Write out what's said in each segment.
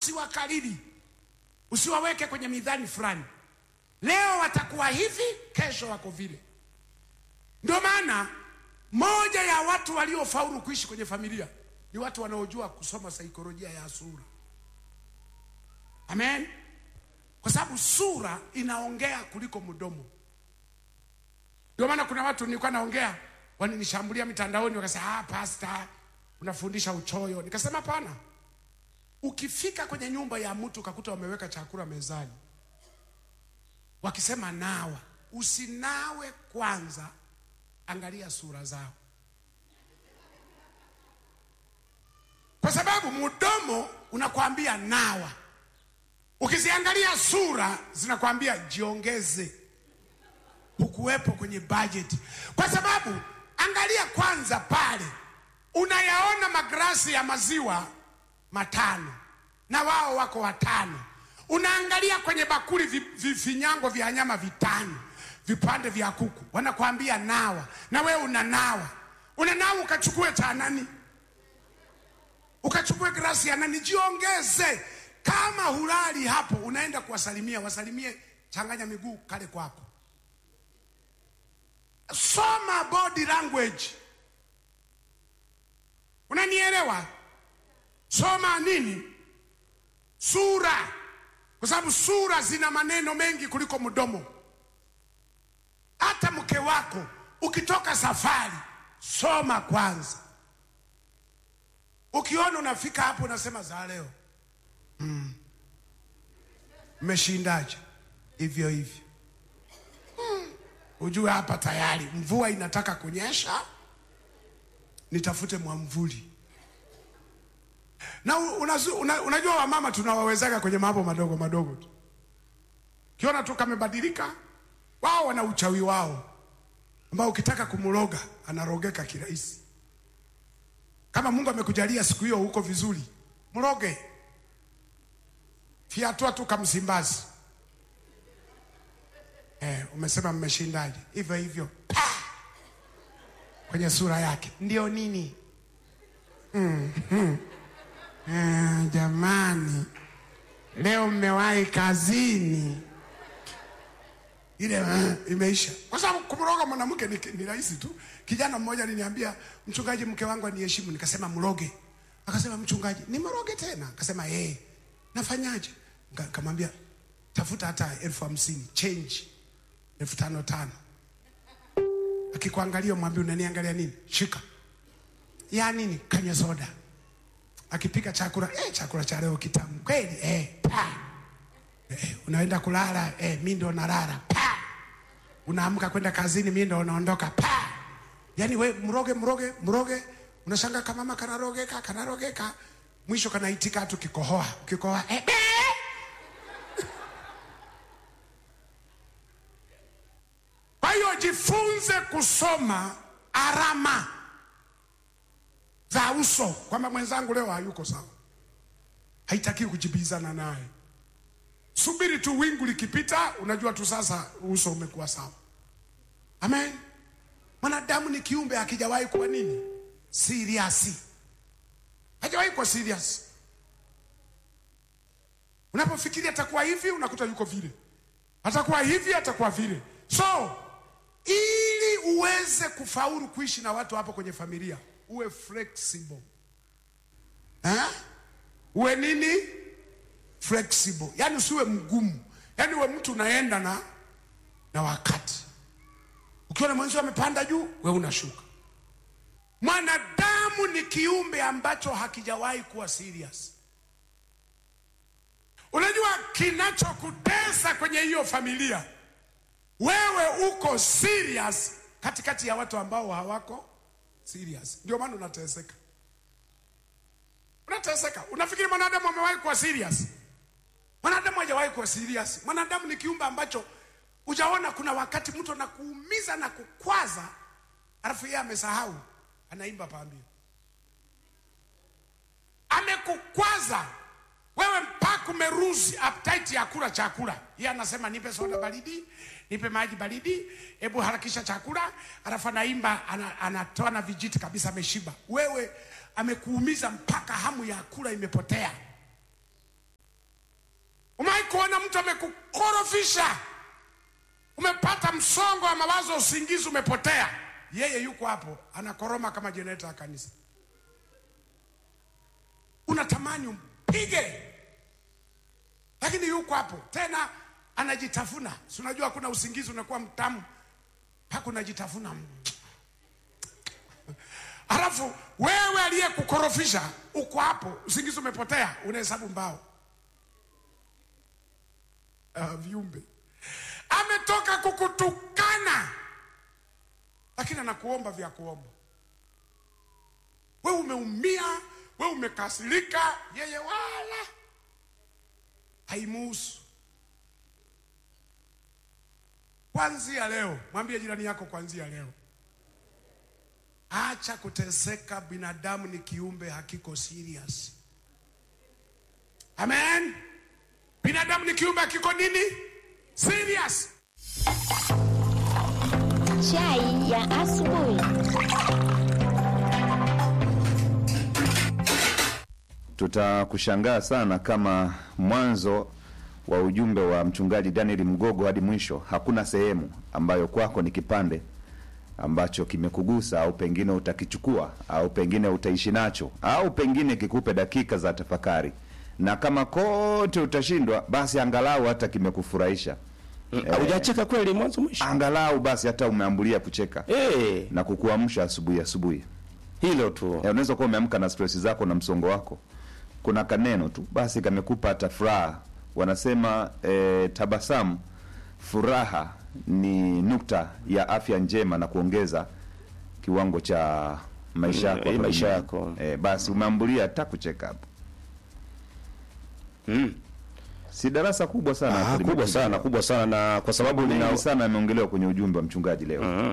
usiwakariri, usiwaweke kwenye midhani fulani. Leo watakuwa hivi, kesho wako vile. Ndio maana moja ya watu waliofaulu kuishi kwenye familia ni watu wanaojua kusoma saikolojia ya sura. Amen, kwa sababu sura inaongea kuliko mdomo. Ndio maana kuna watu nilikuwa naongea waninishambulia mitandaoni, wakasema ah, pasta unafundisha uchoyo. Nikasema hapana, ukifika kwenye nyumba ya mtu ukakuta wameweka chakula mezani, wakisema nawa, usinawe kwanza, angalia sura zao, kwa sababu mdomo unakwambia nawa, ukiziangalia sura zinakwambia jiongeze hukuwepo kwenye budget, kwa sababu angalia kwanza pale, unayaona magrasi ya maziwa matano na wao wako watano. Unaangalia kwenye bakuli vi- vifinyango vya nyama vitano, vipande vya kuku, wanakwambia nawa, na wewe unanawa. Unanawa ukachukue cha nani? Ukachukue grasi ya nani? Jiongeze. Kama hulali hapo, unaenda kuwasalimia, wasalimie, changanya miguu kale kwako soma body language. Unanielewa? Soma nini? Sura, kwa sababu sura zina maneno mengi kuliko mdomo. Hata mke wako ukitoka safari, soma kwanza. Ukiona unafika hapo unasema za leo, mmeshindaje? hivyo hivyo ujue hapa tayari mvua inataka kunyesha, nitafute mwamvuli. Na unazu, una, unajua wamama tunawawezaga kwenye mambo madogo madogo tu, kiona tu kamebadilika, wao wana uchawi wao ambao ukitaka kumroga anarogeka kirahisi. Kama Mungu amekujalia siku hiyo huko vizuri, mroge, fiatua tu kamsimbazi Eh, umesema mmeshindaje? Hivyo hivyo pa! kwenye sura yake ndio nini? mm, mm. Eh, jamani, leo mmewahi kazini ile eh, imeisha, kwa sababu kumroga mwanamke ni, ni rahisi tu. Kijana mmoja aliniambia, mchungaji, mke wangu aniheshimu. Nikasema mroge. Akasema mchungaji, nimroge tena? Akasema eh, nafanyaje? Nika- Nikamwambia tafuta hata elfu hamsini change elfu tano tano. Akikuangalia mwambie unaniangalia nini? Shika ya nini? Kanywa soda. Akipika chakula eh, chakula cha leo kitamu kweli eh, pa eh, unaenda kulala eh, mi ndo nalala pa unaamka kwenda kazini, mi ndo unaondoka pa. Yani we mroge mroge mroge, unashanga kamama kanarogeka kanarogeka, mwisho kanaitika tu kikohoa kikohoa eh, be! Kwa hiyo jifunze kusoma alama za uso, kwamba mwenzangu leo hayuko sawa, haitakiwi kujibizana naye. Subiri tu wingu likipita, unajua tu sasa uso umekuwa sawa. Amen. Mwanadamu ni kiumbe hakijawahi kuwa nini serious, hajawahi kuwa serious. Unapofikiria atakuwa hivi, unakuta yuko vile, atakuwa hivi, atakuwa vile. So ili uweze kufaulu kuishi na watu hapo kwenye familia, uwe flexible eh? Uwe nini? Flexible, yaani usiwe mgumu, yaani uwe mtu unaenda na na wakati. Ukiona mwenzio amepanda juu, we unashuka. Mwanadamu ni kiumbe ambacho hakijawahi kuwa serious. Unajua kinachokutesa kwenye hiyo familia, wewe uko serious katikati ya watu ambao hawako serious, ndio maana unateseka. Unateseka, unafikiri mwanadamu amewahi kuwa serious? Mwanadamu hajawahi kuwa serious. Mwanadamu ni kiumbe ambacho ujaona, kuna wakati mtu anakuumiza na kukwaza, alafu yeye amesahau, anaimba pambio, amekukwaza wewe mpaka umeruzi appetite ya kula chakula. Yeye anasema nipe soda baridi, nipe maji baridi, hebu harakisha chakula, alafu anaimba ana, anatoa na vijiti kabisa, ameshiba. Wewe amekuumiza mpaka hamu ya kula imepotea. kuna mtu amekukorofisha, umepata msongo wa mawazo, usingizi umepotea, yeye yuko hapo anakoroma kama jenereta ya kanisa, unatamani umpige, lakini yuko hapo tena anajitafuna. Si unajua kuna usingizi unakuwa mtamu mpaka unajitafuna Alafu wewe aliyekukorofisha uko hapo, usingizi umepotea, unahesabu mbao. Uh, viumbe ametoka kukutukana, lakini anakuomba vya kuomba. We umeumia, we umekasirika, yeye wala haimuhusu. Kwanzia leo, mwambie jirani yako, kwanzia leo Acha kuteseka. Binadamu ni kiumbe hakiko serious. Amen. Binadamu ni kiumbe hakiko nini serious. Chai ya asubuhi. Tutakushangaa sana kama mwanzo wa ujumbe wa mchungaji Daniel Mgogo hadi mwisho hakuna sehemu ambayo kwako ni kipande ambacho kimekugusa au pengine utakichukua au pengine utaishi nacho au pengine kikupe dakika za tafakari, na kama kote utashindwa, basi angalau hata kimekufurahisha Hujacheka kweli mwanzo mwisho? angalau basi hata umeambulia kucheka Eh, na kukuamsha asubuhi asubuhi. hilo tu. Eh, unaweza kuwa umeamka na stress zako na msongo wako, kuna kaneno tu basi kamekupa hata furaha. Wanasema eh, tabasamu, furaha ni nukta ya afya njema na kuongeza kiwango cha maisha yako eh, hapa maisha duniani. yako. Eh, basi umeambulia hata kucheka hapo. Mm. Si darasa kubwa sana Ah, hapo kubwa limekuja sana, leo. kubwa sana na kwa sababu Mengi nina sana yameongelewa kwenye ujumbe wa mchungaji leo. Mhm.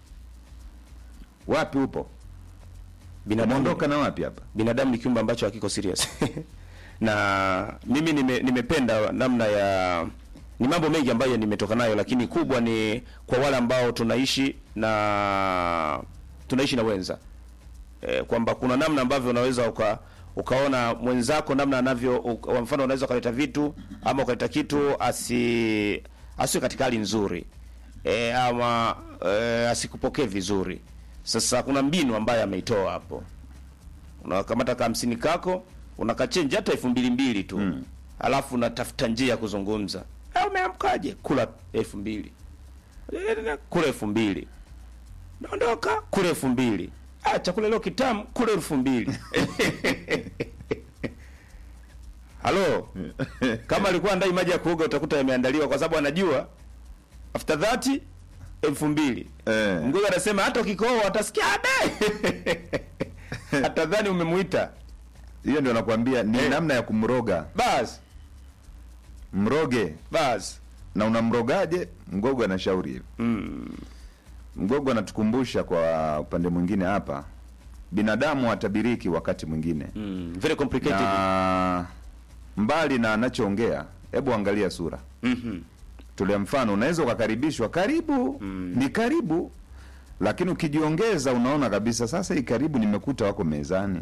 Wapi upo? binadamu Umeondoka na wapi hapa? binadamu ni kiumbe ambacho hakiko serious na mimi nime, nimependa namna ya ni mambo mengi ambayo nimetoka nayo, lakini kubwa ni kwa wale ambao tunaishi na tunaishi na wenza e, kwamba kuna namna ambavyo unaweza uka ukaona mwenzako namna anavyo u- kwa mfano unaweza ukaleta vitu ama ukaleta kitu asi asiwe katika hali nzuri e, ama e, asikupokee vizuri. Sasa kuna mbinu ambayo ameitoa hapo unakamata ka hamsini kako unakachenji hata elfu mbili mbili tu mm. alafu unatafuta njia ya kuzungumza "Eh, umeamkaje kula elfu mbili kula elfu mbili naondoka kula elfu mbili ah, chakula leo kitamu kula elfu mbili halo kama alikuwa ndai maji ya kuoga utakuta yameandaliwa kwa sababu anajua after that elfu mbili Eh. mgogo anasema hata ukikoa watasikia abe atadhani umemuita Hiyo ndio nakwambia ni Eh. namna ya kumroga. basi Mroge basi na unamrogaje? Mgogo anashauri hivyo. Mgogo anatukumbusha kwa upande mwingine hapa, binadamu hatabiriki wakati mwingine mm, very complicated na mbali na anachoongea, hebu angalia sura. Mhm. Tolea mfano, unaweza ukakaribishwa karibu, ni karibu, lakini ukijiongeza unaona kabisa sasa hii karibu nimekuta wako mezani.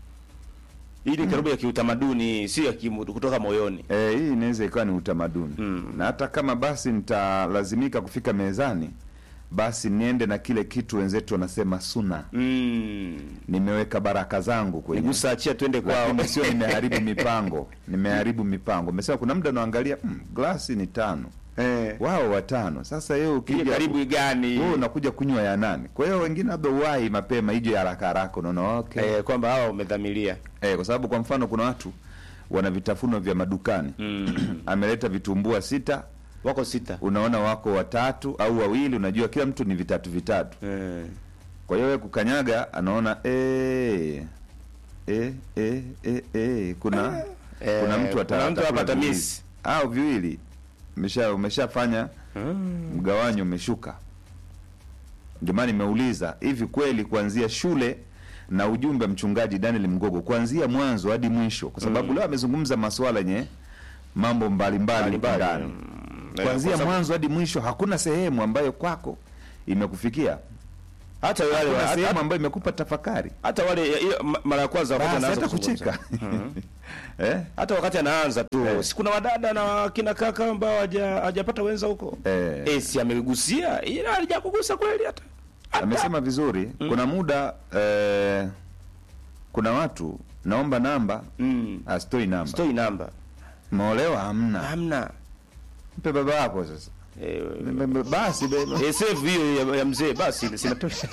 hii ni karibu ya kiutamaduni sio ya kimu, kutoka moyoni Eh, hii inaweza ikawa ni utamaduni na hata kama basi nitalazimika kufika mezani, basi niende na kile kitu wenzetu wanasema suna, mm. nimeweka baraka zangu kwenye nigusa achia twende kwao lakini sio nimeharibu mipango, nimeharibu mipango. Umesema kuna muda unaangalia mm, glasi ni tano, eh. wao watano. Sasa yeye Ile ukija karibu gani wewe unakuja kunywa ya nane. Kwa hiyo wengine labda uwai mapema ije ya haraka haraka, unaona okay. eh, kwamba hawa umedhamiria Eh, kwa sababu kwa mfano kuna watu wana vitafunwa vya madukani ameleta vitumbua sita, wako sita unaona wako watatu au wawili, unajua kila mtu ni vitatu vitatu. eh. Kwa hiyo wewe kukanyaga, anaona eh eh eh eh, eh kuna Eh, kuna mtu kuna ata- mtu atakula hapa viwili. atamiss. au viwili umesha umeshafanya mgawanyo umeshuka. Ndio maana nimeuliza hivi, kweli kuanzia shule na ujumbe wa mchungaji Daniel Mgogo kuanzia mwanzo hadi mwisho, kwa sababu leo amezungumza masuala yenye mambo mbalimbali Mbalimbali, ndani, Eh, kuanzia kwa sababu- mwanzo hadi mwisho, hakuna sehemu ambayo kwako imekufikia, hata wale hakuna hata, sehemu ambayo imekupa tafakari hata wale ya- hiyo ma- mara ya kwanza wakati basi anaanza hata kuzungumza. kucheka eh? hata wakati anaanza tu Eh. si kuna wadada na kina kaka ambao haja- hajapata wenza huko Eh. eh, si amegusia ila alijakugusa kweli hata Hata. amesema vizuri kuna muda eh, kuna watu naomba namba mm. astoi namba stoi namba maolewa hamna hamna mpe baba yako sasa eh, M- m- basi bebe eh, save hiyo ya, ya mzee basi sinatosha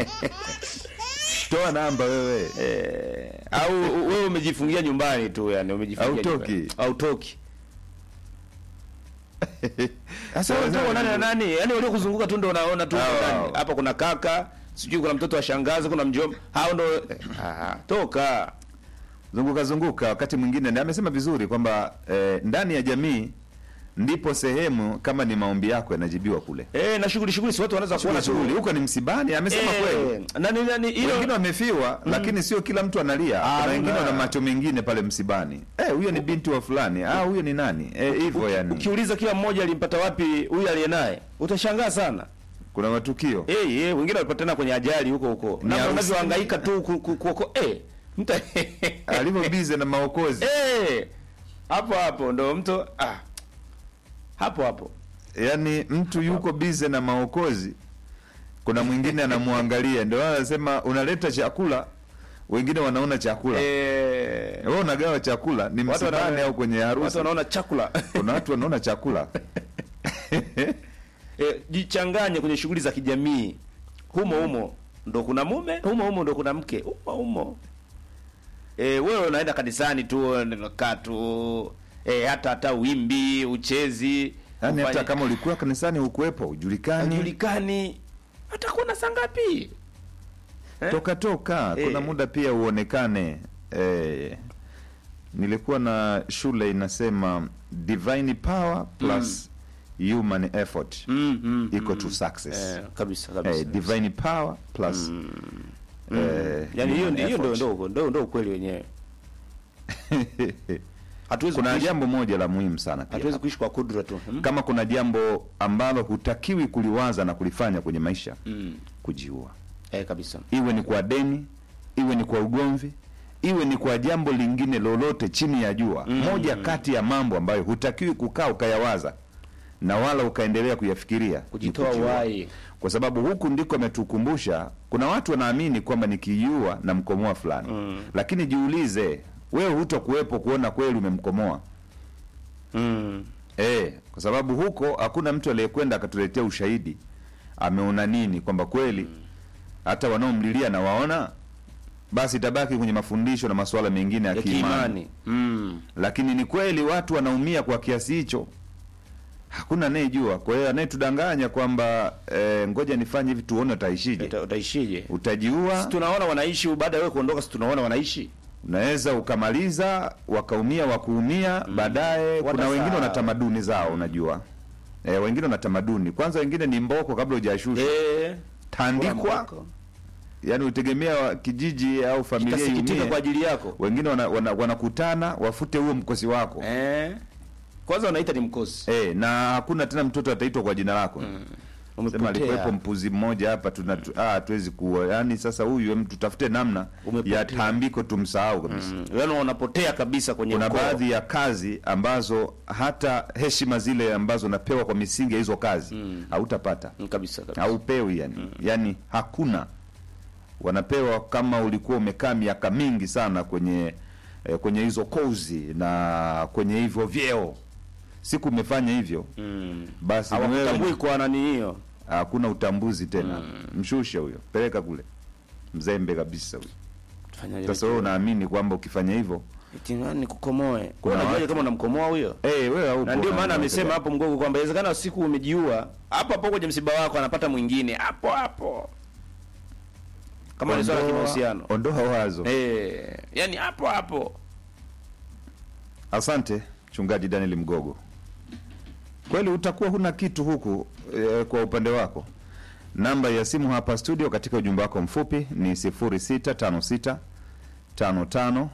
toa namba wewe eh, au wewe umejifungia nyumbani tu yani umejifungia Hautoki. nyumbani. hautoki sasa Sawa, wewe sawa, uko nani na ndio. nani yani walio kuzunguka tu ndio unaona tu Hao, ndani. hao. hapa kuna kaka sijui kuna mtoto wa shangazi kuna mjomba hao ndo ah, toka zunguka zunguka wakati mwingine na amesema vizuri kwamba eh, ndani ya jamii ndipo sehemu kama ni maombi yako yanajibiwa kule eh na shughuli shughuli si watu wanaweza kuona shughuli shughuli huko ni msibani amesema kweli eh, nani nani hilo wengine wamefiwa lakini sio kila mtu analia Ah, kuna wengine hamna. wana macho mengine pale msibani eh huyo ni binti wa fulani ah huyo ni nani eh hivyo yani ukiuliza kila mmoja alimpata wapi huyu aliye naye utashangaa sana kuna matukio eh eh wengine walipatana kwenye ajali huko huko Ni na harusi. unavyohangaika tu ku- ku- kuoko eh mtu alivyo bize na maokozi eh hapo hapo ndo mtu ah hapo hapo yaani mtu yuko bize na maokozi kuna mwingine anamwangalia ndio maana anasema unaleta chakula wengine wanaona chakula eh wewe unagawa chakula ni Watu msibani wana- au kwenye watu harusi wanaona chakula kuna watu wanaona chakula eh, jichanganye kwenye shughuli za kijamii humo humo ndo kuna mume humo humo ndo kuna mke humo humo eh, wewe unaenda kanisani tu unakaa tu eh, hata hata wimbi uchezi yaani hata ufanye- kama ulikuwa kanisani hukuwepo ujulikani hajulikani hata kuna saa ngapi eh? toka toka kuna Eh. muda pia uonekane eh, nilikuwa na shule inasema divine power plus human effort mm, mm, equal mm. to success eh, kabisa kabisa eh, divine power plus eh, yani hiyo human hiyo ndo effort. ndo ndo ndo ukweli wenyewe hatuwezi kuna kuishi, jambo moja la muhimu sana pia hatuwezi kuishi kwa kudra tu hmm? kama kuna jambo ambalo hutakiwi kuliwaza na kulifanya kwenye maisha mm. kujiua eh, kabisa iwe ni kwa deni iwe ni kwa ugomvi iwe ni kwa jambo lingine lolote chini ya jua mm. moja kati ya mambo ambayo hutakiwi kukaa ukayawaza na wala ukaendelea kuyafikiria ni kujitoa kujiua. uhai kwa sababu huku ndiko ametukumbusha kuna watu wanaamini kwamba nikiiua na mkomoa fulani mm. lakini jiulize wewe hutokuwepo kuona kweli umemkomoa mm. Eh, kwa sababu huko hakuna mtu aliyekwenda akatuletea ushahidi ameona nini kwamba kweli hata wanaomlilia na waona basi itabaki kwenye mafundisho na masuala mengine ya ya kiimani kiimani mm. lakini ni kweli watu wanaumia kwa kiasi hicho hakuna anayejua kwa hiyo anayetudanganya kwamba eh, ngoja nifanye hivi tuone utaishije Uta- utaishije utajiua si tunaona wanaishi baada ya wewe kuondoka si tunaona wanaishi unaweza ukamaliza wakaumia wakuumia baadaye kuna Watasahau. wengine wana tamaduni zao unajua e, wengine wana tamaduni kwanza wengine ni mboko kabla hujashushwa eh tandikwa yani utegemea wa- kijiji au familia itasikitika iumie kwa ajili yako wengine wanakutana wana, wanakutana wafute huo mkosi wako eh kwanza wanaita ni mkosi e, na hakuna tena mtoto ataitwa kwa jina lako sema alikuwepo mpuzi mmoja hapa tuna tu- ah, hatuwezi kuwa yani sasa huyu em, tutafute namna Umepotea. ya tambiko tumsahau kabisa mm. yani unapotea kabisa kwenye kuna ukoo. baadhi ya kazi ambazo hata heshima zile ambazo unapewa kwa misingi ya hizo kazi hautapata Mm, kabisa kabisa haupewi yani yani hakuna wanapewa kama ulikuwa umekaa miaka mingi sana kwenye eh, kwenye hizo kozi na kwenye hivyo vyeo siku umefanya hivyo mm. basi ni hawakutambui wewe kwa nani hiyo hakuna utambuzi tena mshushe huyo peleka kule mzembe kabisa huyo Tufanyaje sasa wewe unaamini kwamba ukifanya hivyo eti nani kukomoe Kuna unajuaje watu- kama unamkomoa huyo eh wewe haupo na ndio maana na- amesema hapo mgogo kwamba inawezekana siku umejiua hapo hapo kwenye msiba wako anapata mwingine hapo hapo kama ni swala la Ondoa- kimahusiano ondoa wazo eh yani hapo hapo Asante mchungaji Daniel Mgogo. Kweli utakuwa huna kitu huku e, kwa upande wako. Namba ya simu hapa studio katika ujumbe wako mfupi ni 0656 55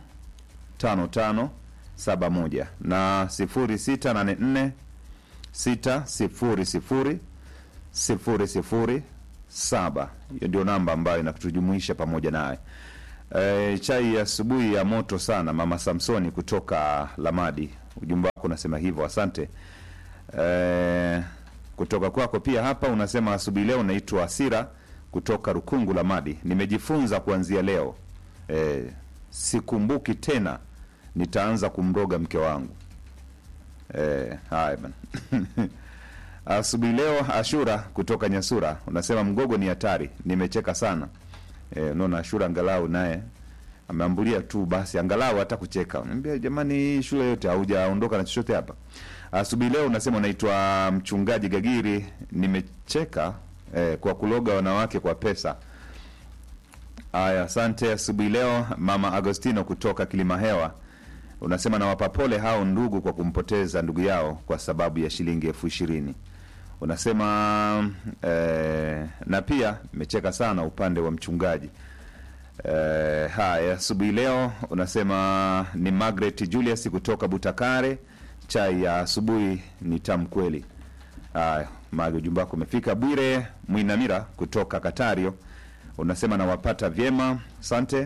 55 71 na 0684 600 00 saba. Hiyo ndio namba ambayo inatujumuisha pamoja naye. E, chai ya asubuhi ya moto sana, mama Samsoni kutoka Lamadi. Ujumbe wako unasema hivyo, asante. E, kutoka kwako pia hapa unasema asubuhi leo naitwa Asira kutoka Rukungu Lamadi. Nimejifunza kuanzia leo e, sikumbuki tena nitaanza kumroga mke wangu. E, haya bana asubuhi leo Ashura kutoka Nyasura unasema mgogo ni hatari, nimecheka sana. E, unaona Ashura angalau naye ameambulia tu basi angalau hata kucheka. Niambia jamani, hii shule yote haujaondoka na chochote hapa. Asubuhi leo unasema unaitwa mchungaji Gagiri, nimecheka eh, kwa kuloga wanawake kwa pesa. Aya, asante. Asubuhi leo mama Agostino kutoka Kilimahewa unasema nawapa pole hao ndugu kwa kumpoteza ndugu yao kwa sababu ya shilingi elfu ishirini unasema eh, na pia imecheka sana upande wa mchungaji eh, haya asubuhi leo unasema ni Margaret Julius kutoka Butakare chai ya asubuhi ni tamu kweli haya mage ujumbe wako umefika Bwire Mwinamira kutoka Katario unasema nawapata vyema asante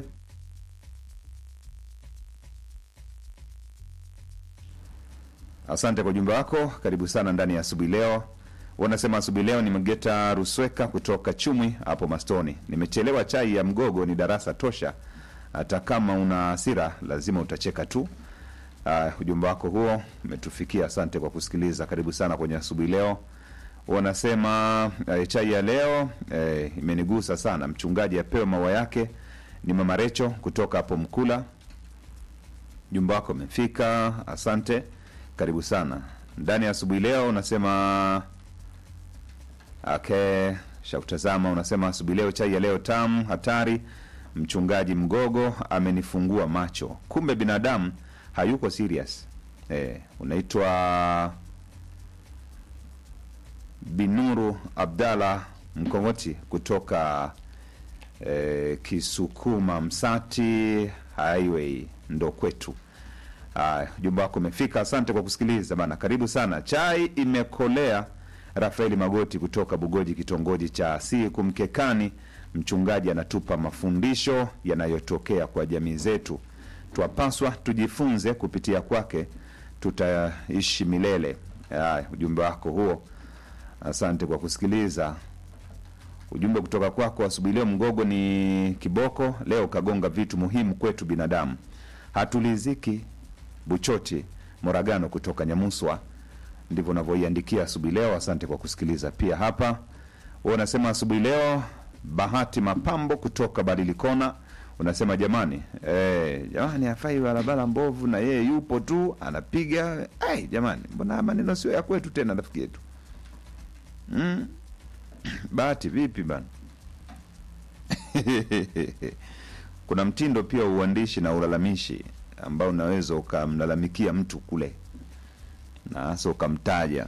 Asante kwa ujumbe wako, karibu sana ndani ya asubuhi leo. Wanasema asubuhi leo ni Mgeta Rusweka kutoka Chumwi hapo Mastoni. Nimechelewa, chai ya mgogo ni darasa tosha, hata kama una hasira lazima utacheka tu. Uh, ujumbe wako huo umetufikia, asante kwa kusikiliza. Karibu sana kwenye asubuhi leo. Wanasema uh, chai ya leo uh, imenigusa sana. Mchungaji apewe maua yake. Ni mama Recho kutoka hapo Mkula. Ujumbe wako umefika, asante karibu sana ndani ya asubuhi leo unasema okay shakutazama unasema asubuhi leo chai ya leo tamu hatari mchungaji mgogo amenifungua macho kumbe binadamu hayuko serious eh, unaitwa binuru abdallah mkongoti kutoka eh, kisukuma msati highway ndo kwetu Haya, ujumbe wako umefika. Asante kwa kusikiliza bana, karibu sana. Chai imekolea. Rafaeli Magoti kutoka Bugoji, kitongoji cha Siku Mkekani. Mchungaji anatupa mafundisho yanayotokea kwa jamii zetu, twapaswa tujifunze kupitia kwake, tutaishi milele. Haya, ujumbe wako huo, asante kwa kusikiliza. Ujumbe kutoka kwako asubuhi leo, mgogo ni kiboko leo, kagonga vitu muhimu kwetu binadamu, hatuliziki Buchoti Moragano kutoka Nyamuswa, ndivyo unavyoiandikia asubuhi leo. Asante kwa kusikiliza pia hapa. Wewe unasema asubuhi leo, Bahati Mapambo kutoka Badilikona unasema jamani, eh, jamani hafai barabara mbovu na yeye yupo tu anapiga. Ai jamani, mbona maneno sio ya kwetu tena, rafiki yetu mm. Bahati vipi bana? Kuna mtindo pia wa uandishi na ulalamishi ambao unaweza ukamlalamikia mtu kule na hasa ukamtaja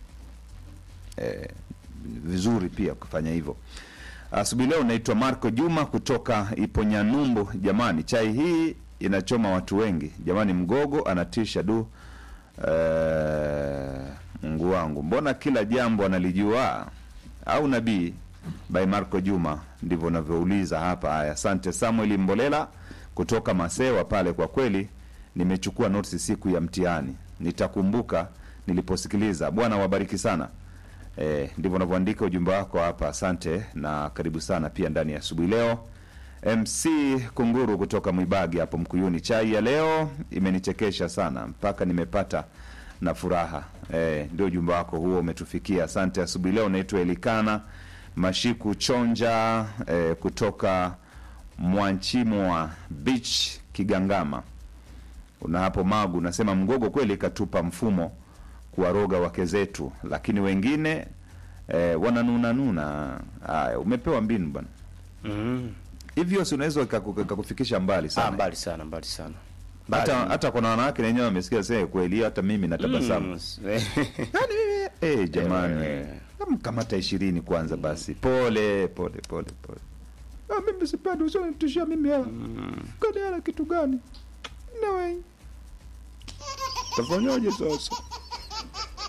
e, vizuri pia ukafanya hivyo. Asubuhi leo naitwa Marco Juma kutoka Iponyanyumbu. Jamani, chai hii inachoma watu wengi jamani, mgogo anatisha du. E, Mungu wangu, mbona kila jambo analijua au nabii? By Marco Juma, ndivyo unavyouliza hapa. Haya, asante Samuel Mbolela kutoka Masewa pale. Kwa kweli nimechukua notes siku ya mtihani, nitakumbuka niliposikiliza. Bwana wabariki sana. E, ndivyo unavyoandika ujumbe wako hapa. Asante na karibu sana pia ndani ya asubuhi leo. MC Kunguru kutoka Mwibagi hapo Mkuyuni, chai ya leo imenichekesha sana mpaka nimepata na furaha. E, ndio ujumbe wako huo umetufikia. Asante. Asubuhi leo naitwa Elikana Mashiku Chonja e, kutoka Mwanchimwa Beach Kigangama, una hapo Magu. Unasema mgogo kweli katupa mfumo kuwaroga wake zetu, lakini wengine e, wananunanuna. Haya, umepewa mbinu bwana Mm. hivyo, si unaweza ikaku- ikakufikisha mbali Ah, sana mbali sana, mbali sana. hata Mbali. hata kuna wanawake wenyewe wamesikia sasa kweli, hata mimi natabasamu Mm. yani mimi eh, jamani Eh. kamata ishirini kwanza basi, pole pole pole pole. Ah, mimi sipendi usionitishia mimi hela kani hela kitu gani? Nawe tafanyaje sasa?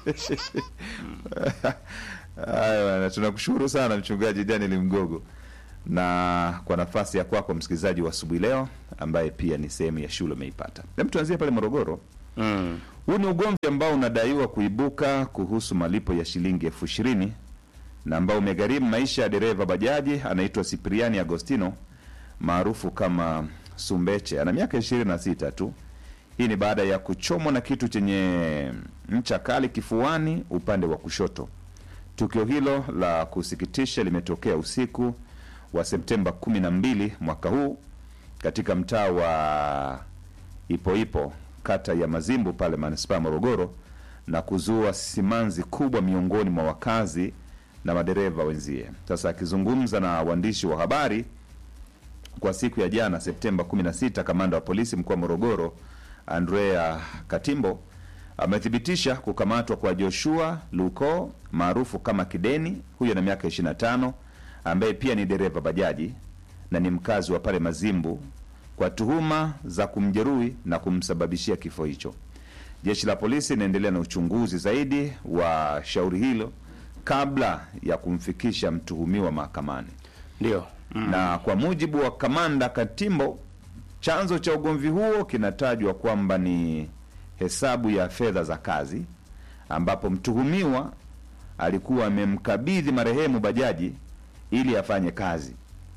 Haya bwana, tunakushukuru sana mchungaji Daniel Mgogo na kwa nafasi ya kwako msikilizaji wa asubuhi leo ambaye pia ni sehemu ya shule umeipata. Hem, tuanzie pale Morogoro. Mm. Huu ni ugomvi ambao unadaiwa kuibuka kuhusu malipo ya shilingi elfu ishirini na ambao umegharimu maisha ya dereva bajaji anaitwa Sipriani Agostino maarufu kama Sumbeche. Ana miaka ishirini na sita tu. Hii ni baada ya kuchomwa na kitu chenye ncha kali kifuani upande wa kushoto. Tukio hilo la kusikitisha limetokea usiku wa Septemba 12 mwaka huu katika mtaa wa Ipoipo kata ya Mazimbu pale manispaa ya Morogoro na kuzua simanzi kubwa miongoni mwa wakazi na madereva wenzie. Sasa akizungumza na waandishi wa habari kwa siku ya jana Septemba 16, kamanda wa polisi mkoa wa Morogoro Andrea Katimbo amethibitisha kukamatwa kwa Joshua Luko maarufu kama Kideni, huyo na miaka 25, ambaye pia ni dereva bajaji na ni mkazi wa pale Mazimbu kwa tuhuma za kumjeruhi na kumsababishia kifo hicho. Jeshi la polisi linaendelea na uchunguzi zaidi wa shauri hilo kabla ya kumfikisha mtuhumiwa mahakamani Ndio. na kwa mujibu wa kamanda Katimbo, chanzo cha ugomvi huo kinatajwa kwamba ni hesabu ya fedha za kazi, ambapo mtuhumiwa alikuwa amemkabidhi marehemu bajaji ili afanye kazi.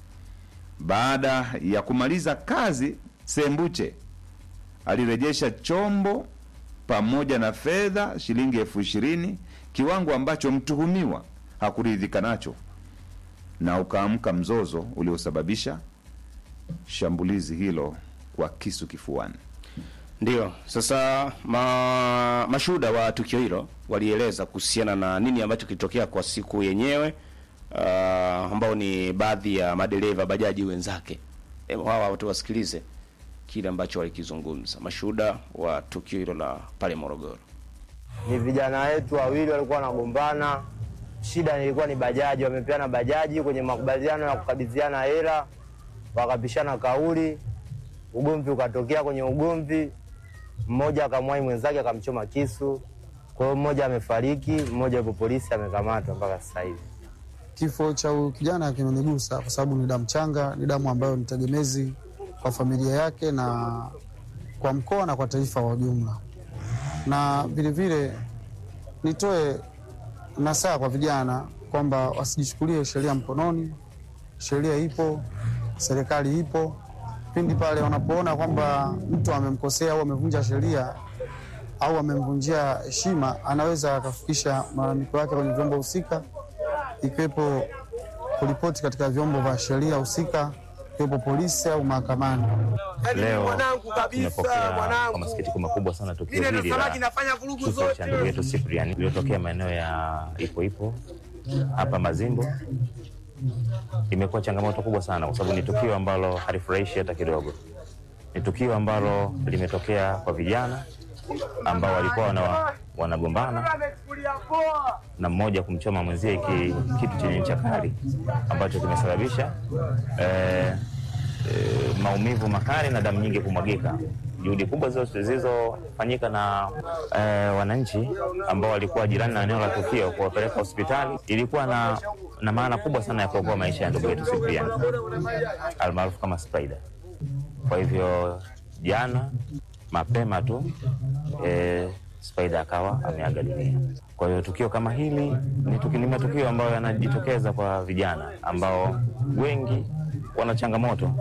Baada ya kumaliza kazi, Sembuche alirejesha chombo pamoja na fedha shilingi elfu ishirini, kiwango ambacho mtuhumiwa hakuridhika nacho na ukaamka mzozo uliosababisha shambulizi hilo kwa kisu kifuani. Ndio. Sasa ma, mashuhuda wa tukio hilo walieleza kuhusiana na nini ambacho kilitokea kwa siku yenyewe uh, ambao ni baadhi ya madereva bajaji wenzake. Hebu hawa watu wasikilize kile ambacho walikizungumza mashuhuda wa tukio hilo la pale Morogoro. ni vijana wetu wawili walikuwa wanagombana. Shida ilikuwa ni bajaji, wamepeana bajaji kwenye makubaliano ya kukabidhiana hela, wakapishana kauli, ugomvi ukatokea. Kwenye ugomvi, mmoja akamwai mwenzake akamchoma kisu, kwa hiyo mmoja amefariki, mmoja yupo polisi amekamatwa mpaka sasa hivi. Kifo cha huyu kijana kimenigusa kwa sababu ni damu changa, ni damu ambayo ni tegemezi kwa familia yake na kwa mkoa na kwa taifa kwa ujumla. Na vilevile nitoe nasaha kwa vijana kwamba wasijichukulie sheria mkononi. Sheria ipo, serikali ipo. Pindi pale wanapoona kwamba mtu amemkosea au amevunja sheria au amemvunjia heshima, anaweza akafikisha malalamiko yake kwenye vyombo husika ikiwepo kuripoti katika vyombo vya sheria husika, ikiwepo polisi au mahakamani. Leo tumepokea kwa masikitiko makubwa sana tukio hili la kifo cha ndugu yetu Cyprian iliyotokea maeneo ya Ipo Ipo hapa Mazimbu. Imekuwa changamoto kubwa sana, kwa sababu ni tukio ambalo halifurahishi hata kidogo. Ni tukio ambalo limetokea kwa vijana ambao walikuwa wana, wanagombana na mmoja kumchoma mwenzie ki, kitu chenye ncha kali ambacho kimesababisha eh, eh, maumivu makali na damu nyingi kumwagika. Juhudi kubwa zilizo- zilizofanyika na eh, wananchi ambao walikuwa jirani na eneo la tukio kuwapeleka hospitali ilikuwa na, na maana kubwa sana ya kuokoa maisha ya ndugu yetu Cyprian almaarufu kama Spider. Kwa hivyo jana mapema tu eh, Spider akawa ameaga dunia. Kwa hiyo tukio kama hili ni tuki- ni matukio ambayo yanajitokeza kwa vijana ambao wengi wana changamoto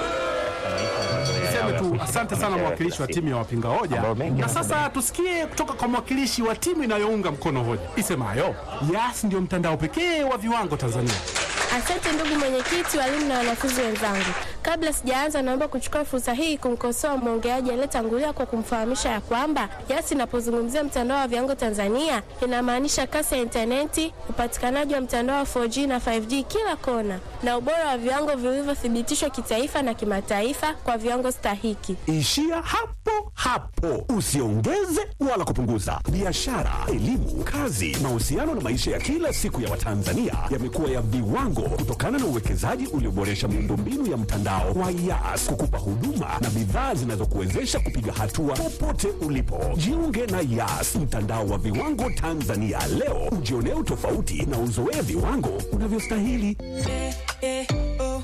Niseme tu asante sana mwakilishi wa timu ya wapinga hoja, Ambao mengi na sasa tusikie kutoka kwa mwakilishi wa timu inayounga mkono hoja isemayo Yas ndio mtandao pekee wa viwango Tanzania. Asante ndugu mwenyekiti, walimu na wanafunzi wenzangu. Kabla sijaanza, naomba kuchukua fursa hii kumkosoa mwongeaji aliyetangulia kwa kumfahamisha ya kwamba Yas inapozungumzia mtandao wa viwango Tanzania inamaanisha kasi ya intaneti, upatikanaji wa mtandao wa 4G na 5G kila kona, na ubora wa viwango vilivyothibitishwa kitaifa na kimataifa kwa viwango stahiki. Ishia hapo hapo, usiongeze wala kupunguza. Biashara, elimu, kazi, mahusiano na maisha ya kila siku ya Watanzania yamekuwa ya viwango kutokana na uwekezaji ulioboresha miundombinu ya mtandao wa Yas kukupa huduma na bidhaa zinazokuwezesha kupiga hatua popote ulipo. Jiunge na Yas, mtandao wa viwango Tanzania leo, ujionee utofauti na uzoee viwango unavyostahili. eh, oh.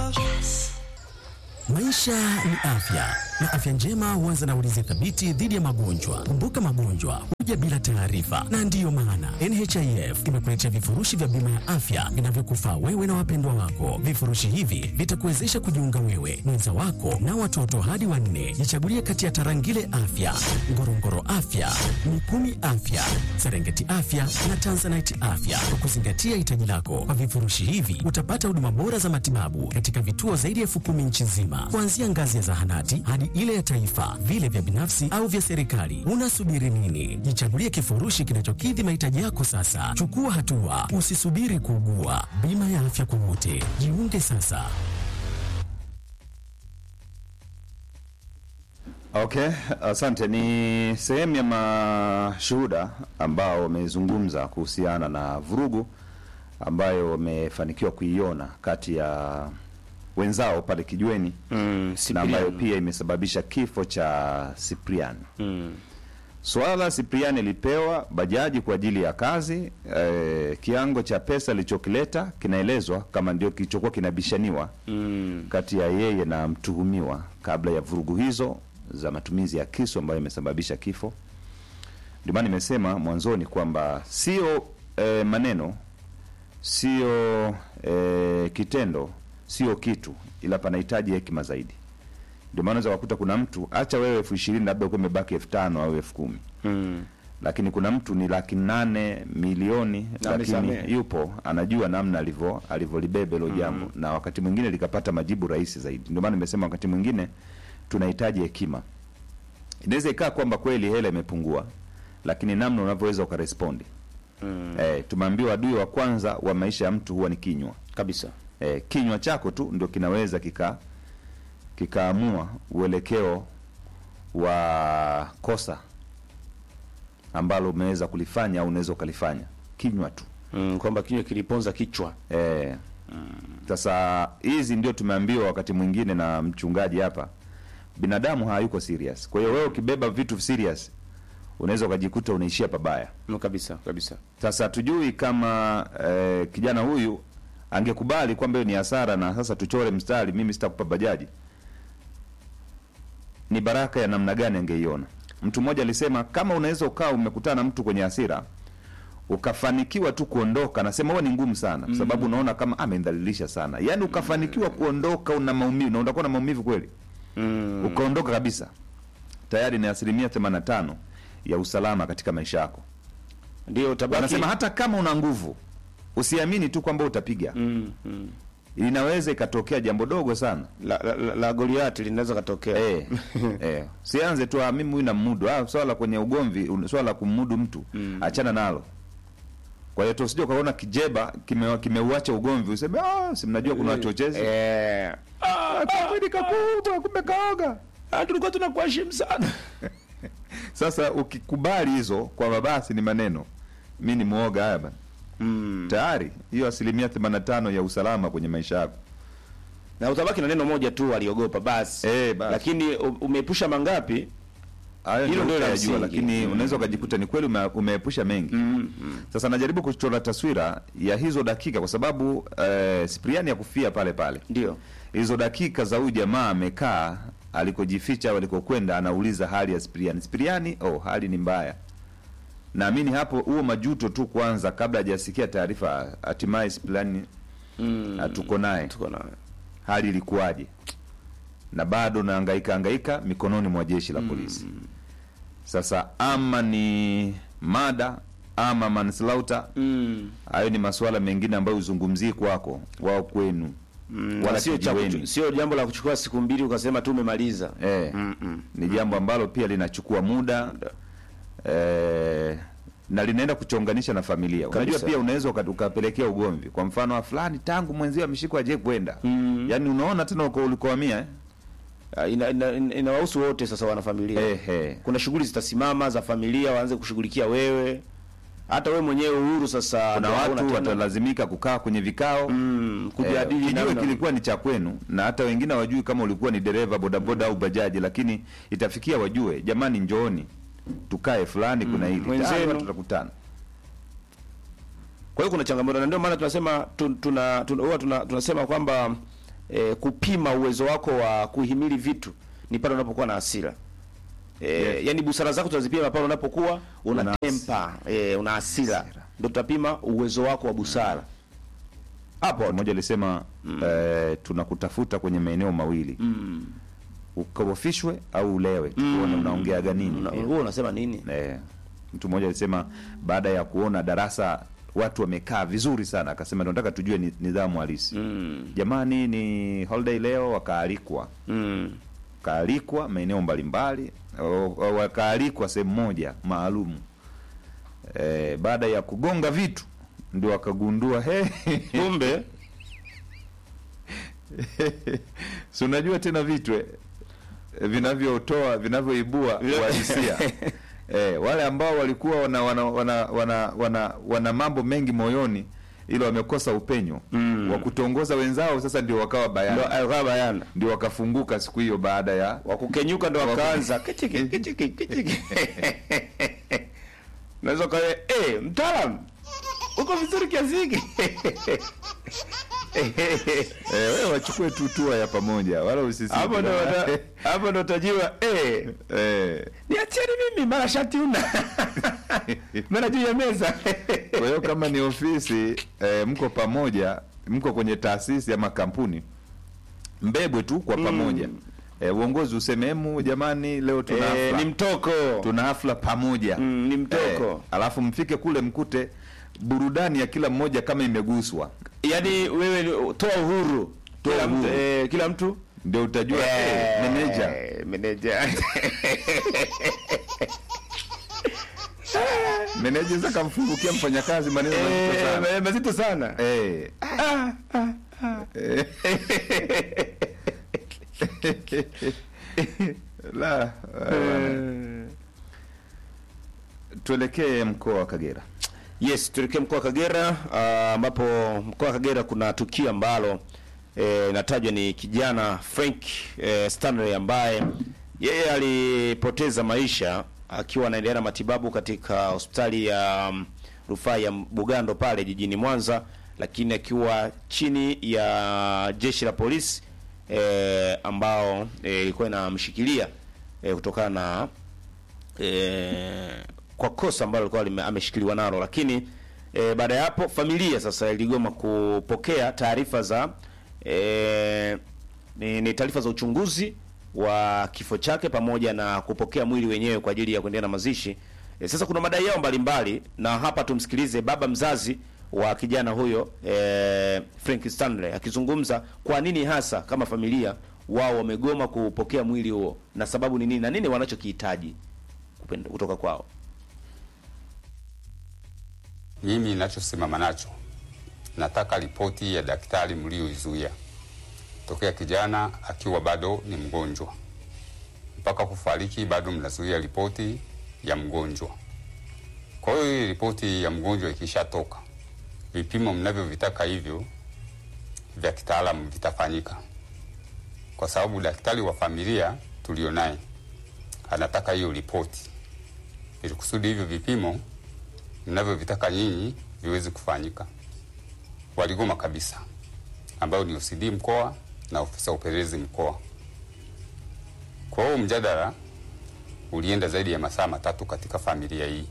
Maisha ni afya na afya njema huanza na ulinzi thabiti dhidi ya magonjwa. Kumbuka, magonjwa huja bila taarifa, na ndiyo maana NHIF imekuletea vifurushi vya bima ya afya vinavyokufaa wewe na wapendwa wako. Vifurushi hivi vitakuwezesha kujiunga wewe, mwenza wako na watoto hadi wanne. Jichagulie kati ya Tarangire Afya, Ngorongoro Afya, Mikumi Afya, Serengeti Afya na Tanzanite Afya kwa kuzingatia hitaji lako. Kwa vifurushi hivi utapata huduma bora za matibabu katika vituo zaidi ya elfu kumi nchi nzima, kuanzia ngazi ya zahanati hadi ile ya taifa, vile vya binafsi au vya serikali. Unasubiri nini? Jichagulie kifurushi kinachokidhi mahitaji yako sasa. Chukua hatua, usisubiri kuugua. Bima ya afya kwa wote, jiunge sasa. Okay, asante. Ni sehemu ya mashuhuda ambao wamezungumza kuhusiana na vurugu ambayo wamefanikiwa kuiona kati ya wenzao pale Kijweni mm, na ambayo pia imesababisha kifo cha Cyprian. mm. Swala la Cyprian ilipewa bajaji kwa ajili ya kazi eh, kiango cha pesa alichokileta kinaelezwa kama ndio kilichokuwa kinabishaniwa Mm. kati ya yeye na mtuhumiwa kabla ya vurugu hizo za matumizi ya kisu ambayo imesababisha kifo. Ndio maana nimesema mwanzoni kwamba sio eh, maneno, sio eh, kitendo, sio kitu, ila panahitaji hekima zaidi. Ndio maana unaweza kukuta kuna mtu acha wewe elfu ishirini labda uko imebaki elfu tano au elfu kumi Mm. lakini kuna mtu ni laki nane milioni Na lakini amesamehe. yupo anajua namna alivyo alivyolibeba hilo jambo na wakati mwingine likapata majibu rahisi zaidi. Ndio maana nimesema wakati mwingine tunahitaji hekima. Inaweza ikaa kwamba kweli hela imepungua, lakini namna unavyoweza ukarespondi. Mm. Eh, tumeambiwa adui wa kwanza wa maisha ya mtu huwa ni kinywa kabisa. Eh, kinywa chako tu ndio kinaweza kika kikaamua uelekeo wa kosa ambalo umeweza kulifanya au unaweza ukalifanya kinywa tu mm, kwamba kinywa kiliponza kichwa eh. Sasa hizi ndio tumeambiwa wakati mwingine na mchungaji hapa, binadamu hayuko serious. Kwa hiyo wewe ukibeba vitu serious unaweza ukajikuta unaishia pabaya mm, kabisa kabisa. Sasa tujui kama eh, kijana huyu angekubali kwamba hiyo ni hasara na sasa tuchore mstari, mimi sitakupa bajaji, ni baraka ya namna gani angeiona? Mtu mmoja alisema kama unaweza ukaa umekutana na mtu kwenye hasira ukafanikiwa tu kuondoka, nasema huwa ni ngumu sana, kwa sababu unaona kama amenidhalilisha sana. Yaani ukafanikiwa kuondoka, una maumivu na utakuwa na maumivu kweli, Mm. ukaondoka kabisa, tayari ni asilimia 85 ya usalama katika maisha yako. Ndio utabaki Wanasema hata kama una nguvu usiamini tu kwamba utapiga. mm, mm. Inaweza ikatokea jambo dogo sana la, la, la, la Goliati linaweza katokea eh, eh. Sianze tu ah, mimi huyu namudu. Ah, swala kwenye ugomvi, un- swala la kumudu mtu Mm. achana nalo. Kwa hiyo tusije ukaona kijeba kime- kimeuacha ugomvi useme ah, si mnajua kuna wachochezi eh, ah, kamwili kakubwa kumbe kaoga. ah, tulikuwa tunakuheshimu sana Sasa ukikubali hizo kwamba basi ni maneno, mi ni muoga haya bana, mm. tayari hiyo asilimia 85 ya usalama kwenye maisha yako na utabaki na neno moja tu aliogopa basi eh, basi. lakini u- umeepusha mangapi hayo Hilo ndio ndio la utayajua, msingi. lakini Mm. unaweza ukajikuta ni kweli ume, umeepusha mengi mm, mm. Sasa najaribu kuchora taswira ya hizo dakika kwa sababu eh, Sipriani ya kufia pale pale, ndio hizo dakika za huyu jamaa amekaa alikojificha au alikokwenda, anauliza hali ya Sipriani. Sipriani, oh, hali ni mbaya. Naamini hapo huo majuto tu kwanza, kabla hajasikia taarifa, hatimaye Sipriani mm. ah, tuko naye, tuko naye hali ilikuwaje? Na bado naangaika angaika mikononi mwa jeshi la polisi. Sasa ama ni mada ama manslaughter mm. hayo ni masuala mengine ambayo uzungumzii kwako wao kwenu Mm. Wala na sio cha kijiweni. kuchu- sio jambo la kuchukua siku mbili ukasema tu umemaliza eh, mm, mm. ni jambo ambalo pia linachukua muda eh, na linaenda kuchonganisha na familia. Unajua Kabisa. pia unaweza uka- ukapelekea ugomvi, kwa mfano wa fulani tangu mwenzio ameshikwa aje kwenda Mm. yaani unaona tena uko ulikohamia eh? Ah, ina- ina- ina- inawahusu wote sasa wanafamilia Eh, eh. kuna shughuli zitasimama za familia waanze kushughulikia wewe hata wewe mwenyewe uhuru sasa Kuna ndio hauna watu tena. watalazimika kukaa kwenye vikao mm, Eh, kujadili kijue namna- kilikuwa ni cha kwenu na hata wengine wajui kama ulikuwa ni dereva bodaboda au bajaji, lakini itafikia wajue, jamani, njooni tukae fulani, kuna hili mwenzenu. Tayari watu tutakutana. kwa hiyo kuna changamoto na ndio maana tunasema tu- tuna tuna- huwa tuna, tunasema kwamba e, kupima uwezo wako wa kuhimili vitu ni pale unapokuwa na hasira. E, Yes. yani busara zako tutazipima pale unapokuwa una Una tempa, e, una hasira. Ndio tutapima uwezo wako wa busara. hapo mmoja alisema eh, tunakutafuta kwenye maeneo mawili Mm. ukorofishwe au ulewe tuone unaongeaga nini Una- wewe unasema nini? eh, mtu mmoja alisema baada ya kuona darasa watu wamekaa vizuri sana akasema tunataka tujue ni- nidhamu halisi Mm. jamani ni holiday leo wakaalikwa Mm. wakaalikwa maeneo mbalimbali o- o- wakaalikwa sehemu moja maalum e, baada ya kugonga vitu ndio wakagundua he Kumbe si unajua tena vitu eh, vinavyotoa vinavyoibua uhalisia eh, wale ambao walikuwa wana wana, wana, wana, wana, wana mambo mengi moyoni ilo wamekosa upenyo Mm. wa kutongoza wenzao sasa ndio wakawa ndio bayana alikuwa bayana. ndio wakafunguka siku hiyo baada ya Wakukenyuka ndio wakaanza kichiki kichiki kichiki. Naweza kwa eh, mtaalamu uko vizuri kiasi hiki. eh, wewe wachukue tu tua ya pamoja wala usisi Hapo ndo wata- hapo ndo utajua eh, eh, niacheni mimi mara shati una mara juu ya meza kwa hiyo kama ni ofisi eh, mko pamoja mko kwenye taasisi ama kampuni mbebwe tu kwa pamoja eh, uongozi useme "Emu, jamani leo tuna eh, hafla." ni mtoko tuna hafla pamoja Mm, ni mtoko. eh, alafu mfike kule mkute burudani ya kila mmoja kama imeguswa yaani wewe ni- toa uhuru Toa kila mtu, uhuru. eh, kila mtu ndio utajua eh, meneja Eh, meneja meneja sasa kamfungukia mfanyakazi maneno mazito Eh, sana eh, mazito sana eh. Eh. la eh, tuelekee mkoa wa Kagera Yes, tuelekee mkoa wa Kagera ah, ambapo mkoa wa Kagera kuna tukio ambalo eh, inatajwa ni kijana Frank eh, Stanley ambaye yeye alipoteza maisha akiwa anaendelea na matibabu katika hospitali ya mm, rufaa ya Bugando pale jijini Mwanza, lakini akiwa chini ya jeshi la polisi eh, ambao eh, ilikuwa inamshikilia eh, kutokana na eh, kwa kosa ambalo alikuwa lime- ameshikiliwa nalo, lakini eh, baada ya hapo familia sasa iligoma kupokea taarifa za eh, ni, ni taarifa za uchunguzi wa kifo chake pamoja na kupokea mwili wenyewe kwa ajili ya kuendelea na mazishi. E, sasa kuna madai yao mbalimbali na hapa tumsikilize baba mzazi wa kijana huyo e, Frank Stanley akizungumza kwa nini hasa kama familia wao wamegoma kupokea mwili huo na sababu ni nini na nini wanachokihitaji kupenda- kutoka kwao. Mimi ninachosimama nacho, nataka ripoti ya daktari mlioizuia tokea kijana akiwa bado ni mgonjwa mpaka kufariki, bado mnazuia ripoti ya mgonjwa. Kwa hiyo hii ripoti ya mgonjwa ikishatoka, vipimo mnavyovitaka hivyo vya kitaalamu vitafanyika, kwa sababu daktari wa familia tulio naye anataka hiyo ripoti ili kusudi hivyo vipimo mnavyovitaka nyinyi viweze kufanyika. Waligoma kabisa, ambayo ni OCD mkoa na ofisa upelelezi mkoa. Kwa hiyo mjadala ulienda zaidi ya masaa matatu katika familia hii.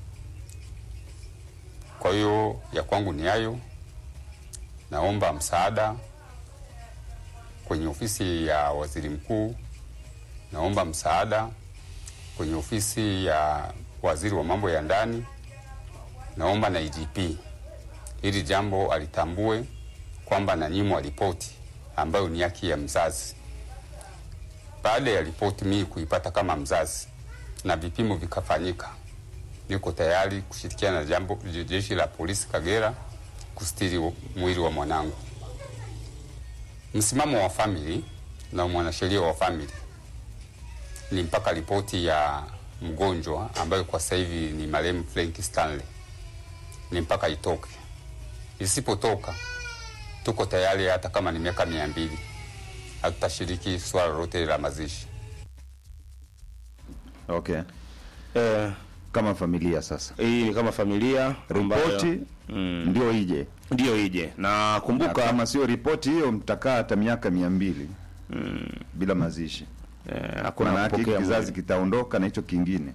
Kwa hiyo ya kwangu ni hayo. Naomba msaada kwenye ofisi ya waziri mkuu, naomba msaada kwenye ofisi ya waziri wa mambo ya ndani, naomba na IGP hili jambo alitambue kwamba nanyimwa ripoti ambayo ni haki ya mzazi. Baada ya ripoti mii kuipata kama mzazi na vipimo vikafanyika, niko tayari kushirikiana na jambo jeshi la polisi Kagera kustiri mwili wa mwanangu. Msimamo wa famili na mwanasheria wa famili ni mpaka ripoti ya mgonjwa ambayo kwa sasa hivi ni marehemu Frank Stanley ni mpaka itoke. Isipotoka tuko tayari, hata kama ni miaka mia mbili hatutashiriki swala lolote la mazishi. okay Eh, kama familia sasa hii ni kama familia ambayo- ripoti ndio ije ndio ije na kumbuka Na kama sio ripoti hiyo mtakaa hata miaka mia mbili bila mazishi hakuna Maana yake kupokea kizazi mwili. kitaondoka na hicho kingine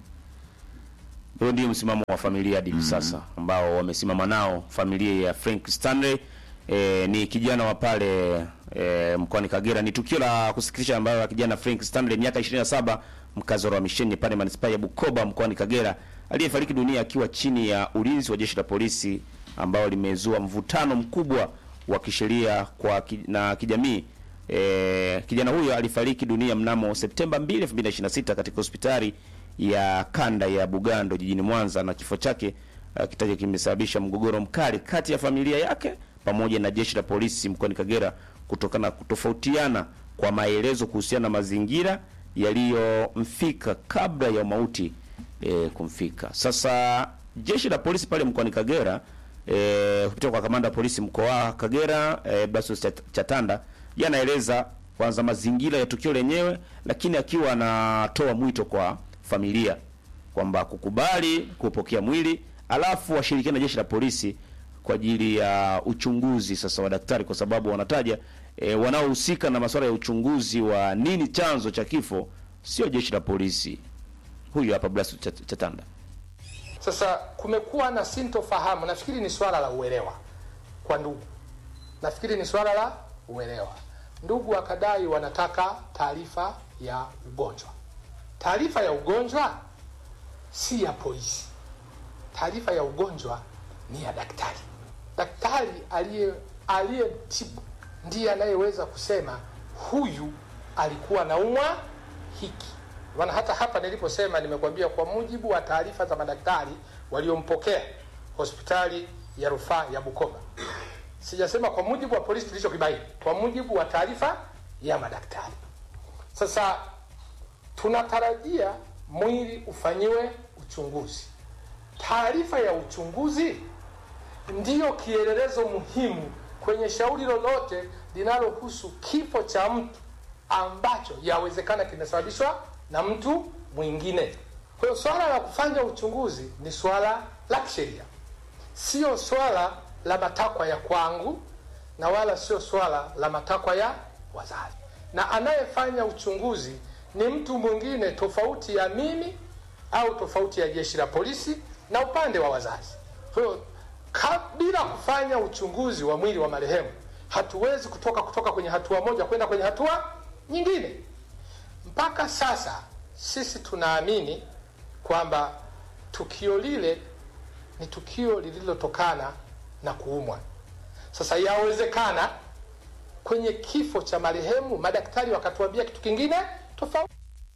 Huo ndio msimamo wa familia hadi hivi sasa ambao wamesimama nao familia ya Frank Stanley. E, ni kijana wa pale e, mkoani Kagera. Ni tukio la kusikitisha ambayo ya kijana Frank Stanley miaka 27 mkazi wa Misheni pale manispaa ya Bukoba mkoani Kagera aliyefariki dunia akiwa chini ya ulinzi wa jeshi la polisi ambao limezua mvutano mkubwa wa kisheria kwa ki, na kijamii. E, kijana huyo alifariki dunia mnamo Septemba 2, 2026 katika hospitali ya kanda ya Bugando jijini Mwanza na kifo chake uh, kitaja kimesababisha mgogoro mkali kati ya familia yake pamoja na jeshi la polisi mkoani Kagera kutokana na kutofautiana kwa maelezo kuhusiana na mazingira yaliyomfika kabla ya mauti e, kumfika. Sasa jeshi la polisi pale mkoani Kagera e, kupitia kwa kamanda wa polisi mkoa wa Kagera e, Blasius Chat- Chatanda yeye anaeleza kwanza mazingira ya tukio lenyewe, lakini akiwa anatoa mwito kwa familia kwamba kukubali kupokea mwili alafu washirikiane na jeshi la polisi kwa ajili ya uchunguzi sasa wa daktari, kwa sababu wanataja e, wanaohusika na masuala ya uchunguzi wa nini chanzo cha kifo sio jeshi la polisi. Huyu hapa Blasius Chat- Chatanda. Sasa kumekuwa na sintofahamu, nafikiri ni swala la uelewa kwa ndugu, nafikiri ni swala la uelewa. Ndugu wakadai wanataka taarifa ya ugonjwa. Taarifa ya ugonjwa si ya polisi, taarifa ya ugonjwa ni ya daktari. Daktari aliye aliyetibu ndiye anayeweza kusema huyu alikuwa naumwa hiki. Maana hata hapa niliposema, nimekwambia kwa mujibu wa taarifa za madaktari waliompokea hospitali ya rufaa ya Bukoba. Sijasema kwa mujibu wa polisi tulichokibaini, kwa mujibu wa taarifa ya madaktari. Sasa tunatarajia mwili ufanyiwe uchunguzi. Taarifa ya uchunguzi ndiyo kielelezo muhimu kwenye shauri lolote linalohusu kifo cha mtu ambacho yawezekana kimesababishwa na mtu mwingine. Kwa hiyo swala la kufanya uchunguzi ni swala la kisheria, sio swala la matakwa ya kwangu na wala sio swala la matakwa ya wazazi, na anayefanya uchunguzi ni mtu mwingine tofauti ya mimi au tofauti ya jeshi la polisi na upande wa wazazi. Kwa hiyo ka- bila kufanya uchunguzi wa mwili wa marehemu hatuwezi kutoka kutoka kwenye hatua moja kwenda kwenye hatua nyingine. Mpaka sasa sisi tunaamini kwamba tukio lile ni tukio lililotokana na kuumwa. Sasa yawezekana kwenye kifo cha marehemu madaktari wakatuambia kitu kingine tofauti.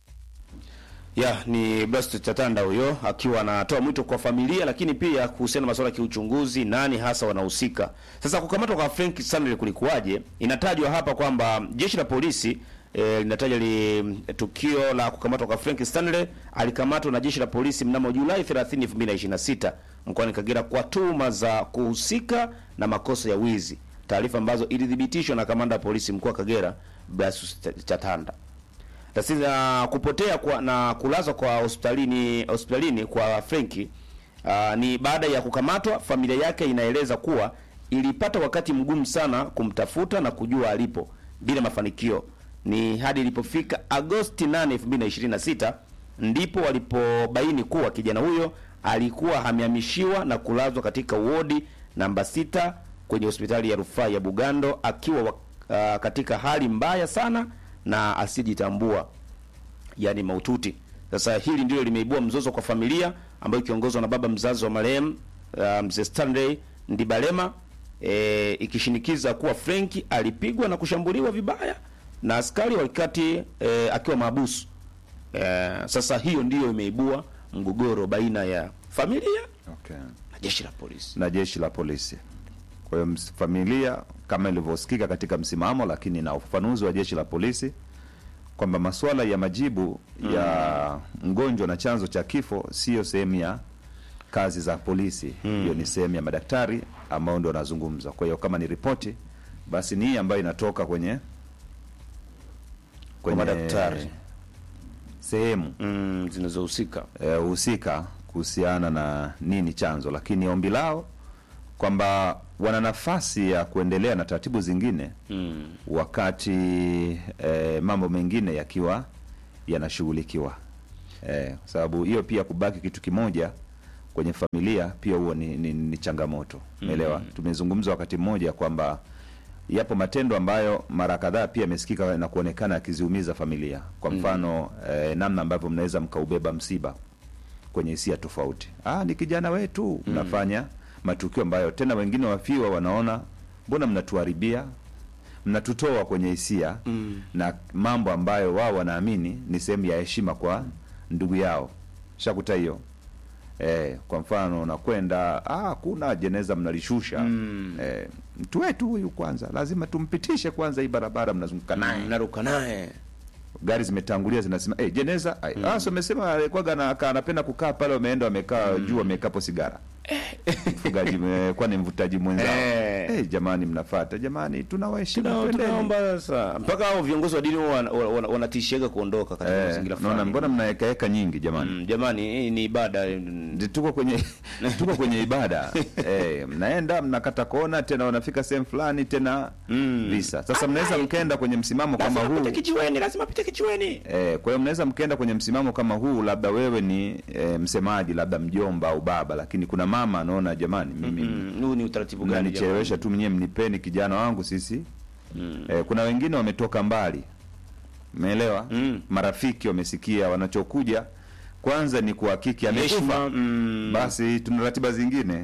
Ya, ni Blast Chatanda huyo akiwa anatoa mwito kwa familia lakini pia kuhusiana na masuala ya kiuchunguzi, nani hasa wanahusika. Sasa kukamatwa kwa Frank Stanley kulikuwaje? Inatajwa hapa kwamba jeshi la polisi eh, linataja li tukio la kukamatwa kwa Frank Stanley alikamatwa na jeshi la polisi mnamo Julai 30, 2026 mkoani Kagera kwa tuhuma za kuhusika na makosa ya wizi, taarifa ambazo ilithibitishwa na kamanda wa polisi mkoa wa Kagera Blasius Chatanda. Tatizo la kupotea kwa, na kulazwa kwa hospitalini hospitalini kwa Frenki uh, ni baada ya kukamatwa. Familia yake inaeleza kuwa ilipata wakati mgumu sana kumtafuta na kujua alipo bila mafanikio. Ni hadi ilipofika Agosti 8, 2026 ndipo walipobaini kuwa kijana huyo alikuwa amehamishiwa na kulazwa katika wodi namba sita kwenye hospitali ya rufaa ya Bugando akiwa wa- uh, katika hali mbaya sana na asijitambua yani maututi. Sasa hili ndilo limeibua mzozo kwa familia ambayo ikiongozwa na baba mzazi wa marehemu uh, mzee Stanley Ndibalema e, ikishinikiza kuwa Frenki alipigwa na kushambuliwa vibaya na askari wakati e, akiwa mahabusu. E, sasa hiyo ndiyo imeibua mgogoro baina ya familia okay. na jeshi la polisi na jeshi la polisi. Kwa hiyo ms- familia kama ilivyosikika katika msimamo, lakini na ufafanuzi wa jeshi la polisi kwamba masuala ya majibu ya mgonjwa na chanzo cha kifo siyo sehemu ya kazi za polisi. Hiyo ni sehemu ya madaktari ambao ndio wanazungumza. Kwa hiyo kama ni ripoti, basi ni hii ambayo inatoka kwenye Kwa madaktari. sehemu mm, zinazohusika eh, husika kuhusiana na nini chanzo, lakini ombi lao kwamba wana nafasi ya kuendelea na taratibu zingine Mm. wakati eh, mambo mengine yakiwa yanashughulikiwa eh, kwa sababu hiyo pia kubaki kitu kimoja kwenye familia pia huo ni, ni, ni changamoto umeelewa Mm. tumezungumza wakati mmoja kwamba yapo matendo ambayo mara kadhaa pia yamesikika na kuonekana yakiziumiza familia kwa Mm. mfano eh, namna ambavyo mnaweza mkaubeba msiba kwenye hisia tofauti ah, ni kijana wetu mnafanya matukio ambayo tena wengine wafiwa wanaona mbona mnatuharibia mnatutoa kwenye hisia Mm. na mambo ambayo wao wanaamini ni sehemu ya heshima kwa ndugu yao shakuta hiyo eh, kwa mfano unakwenda ah, kuna jeneza mnalishusha Mm. eh, mtu wetu huyu kwanza lazima tumpitishe kwanza hii barabara mnazunguka naye Mnaruka naye gari zimetangulia zinasema hey, jeneza mm. ah, so umesema alikuwaga na- ka- anapenda kukaa pale wameenda wamekaa juu wamekapo sigara mfugaji me- kwani mvutaji mwenzao Eh. hey, jamani mnafata jamani tunawaheshimu Tuna- twendeni. tunaomba sasa mpaka hao viongozi wa dini huwa wana- wana- wanatishiaga kuondoka katika Eh, mazingira naona fulani. mbona mnaekaeka nyingi jamani Mm, jamani hii ni ibada tuko kwenye tuko kwenye ibada eh, mnaenda mnakata kona tena wanafika sehemu fulani tena visa sasa mnaweza mkaenda kwenye msimamo kama huu pite kijiweni lazima pite kijiweni Eh, kwa hiyo mnaweza mkaenda kwenye msimamo kama huu, labda wewe ni e, msemaji, labda mjomba au baba, lakini kuna mama anaona jamani, mimi Mm, huu ni utaratibu gani mnanichelewesha tu, mwenyewe mnipeni kijana wangu sisi. Mm. Eh, kuna wengine wametoka mbali, umeelewa? Mm. Marafiki wamesikia, wanachokuja kwanza ni kuhakiki amekufa, Heshima, mm. basi tuna ratiba zingine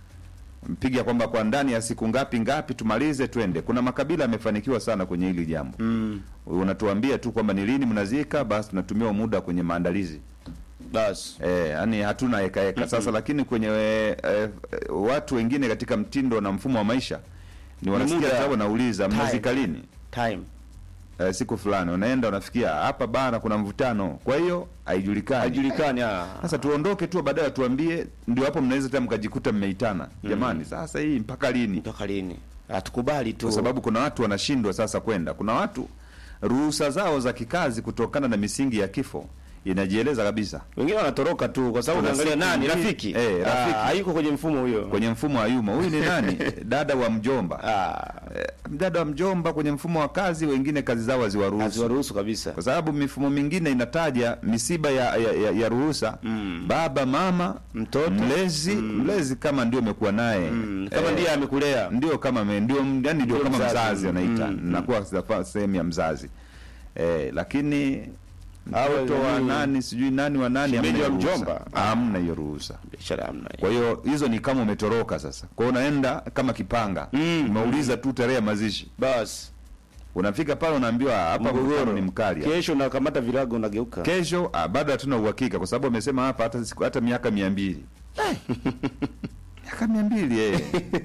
mpiga kwamba kwa ndani ya siku ngapi ngapi tumalize twende. Kuna makabila yamefanikiwa sana kwenye hili jambo Mm. unatuambia tu kwamba ni lini mnazika, basi tunatumia muda kwenye maandalizi basi eh, yani hatuna heka heka sasa. Lakini kwenye eh, eh, watu wengine katika mtindo na mfumo wa maisha ni wanasikia muda. tu wanauliza Time. mnazika lini? time Eh, siku fulani unaenda unafikia hapa bana, kuna mvutano, kwa hiyo haijulikani hajulikani ah. sasa tuondoke tu, baadaye tuambie, ndio hapo mnaweza tena mkajikuta mmeitana jamani, sasa hii mpaka lini? mpaka lini hatukubali tu kwa sababu kuna watu wanashindwa sasa kwenda. Kuna watu ruhusa zao za kikazi kutokana na misingi ya kifo inajieleza kabisa wengine wanatoroka tu kwa sababu Kuna unaangalia siku nani nyingine- rafiki eh, rafiki. Ah, hayuko kwenye mfumo huyo kwenye mfumo wa yuma. Huyu ni nani? dada wa mjomba. Eh, dada wa mjomba kwenye mfumo wa kazi, wengine kazi zao haziwaruhusu haziwaruhusu kabisa kwa sababu mifumo mingine inataja misiba ya, ya, ya, ya ruhusa baba mama Mtoto. mlezi mlezi kama ndio umekuwa naye kama Eh, ndiye amekulea ndio kama me, ndio yani ndio Ndio kama mzazi. mzazi anaita Mm, mm. nakuwa safa- sehemu ya mzazi eh, lakini Awe mtoto wa nani- nani sijui nani wa nani Shemeji hamna wa hiyo ruhusa. mjomba. hamna hiyo ruhusa biashara hamna kwa hiyo hizo ni kama umetoroka sasa kwa hiyo unaenda kama kipanga Mm, umeuliza tu tarehe ya mazishi basi unafika pale unaambiwa hapa mgogoro ni mkali hapa." kesho nakamata virago unageuka kesho ah, bado hatuna uhakika kwa sababu amesema hapa hata siku hata miaka mia mbili miaka mia mbili eh.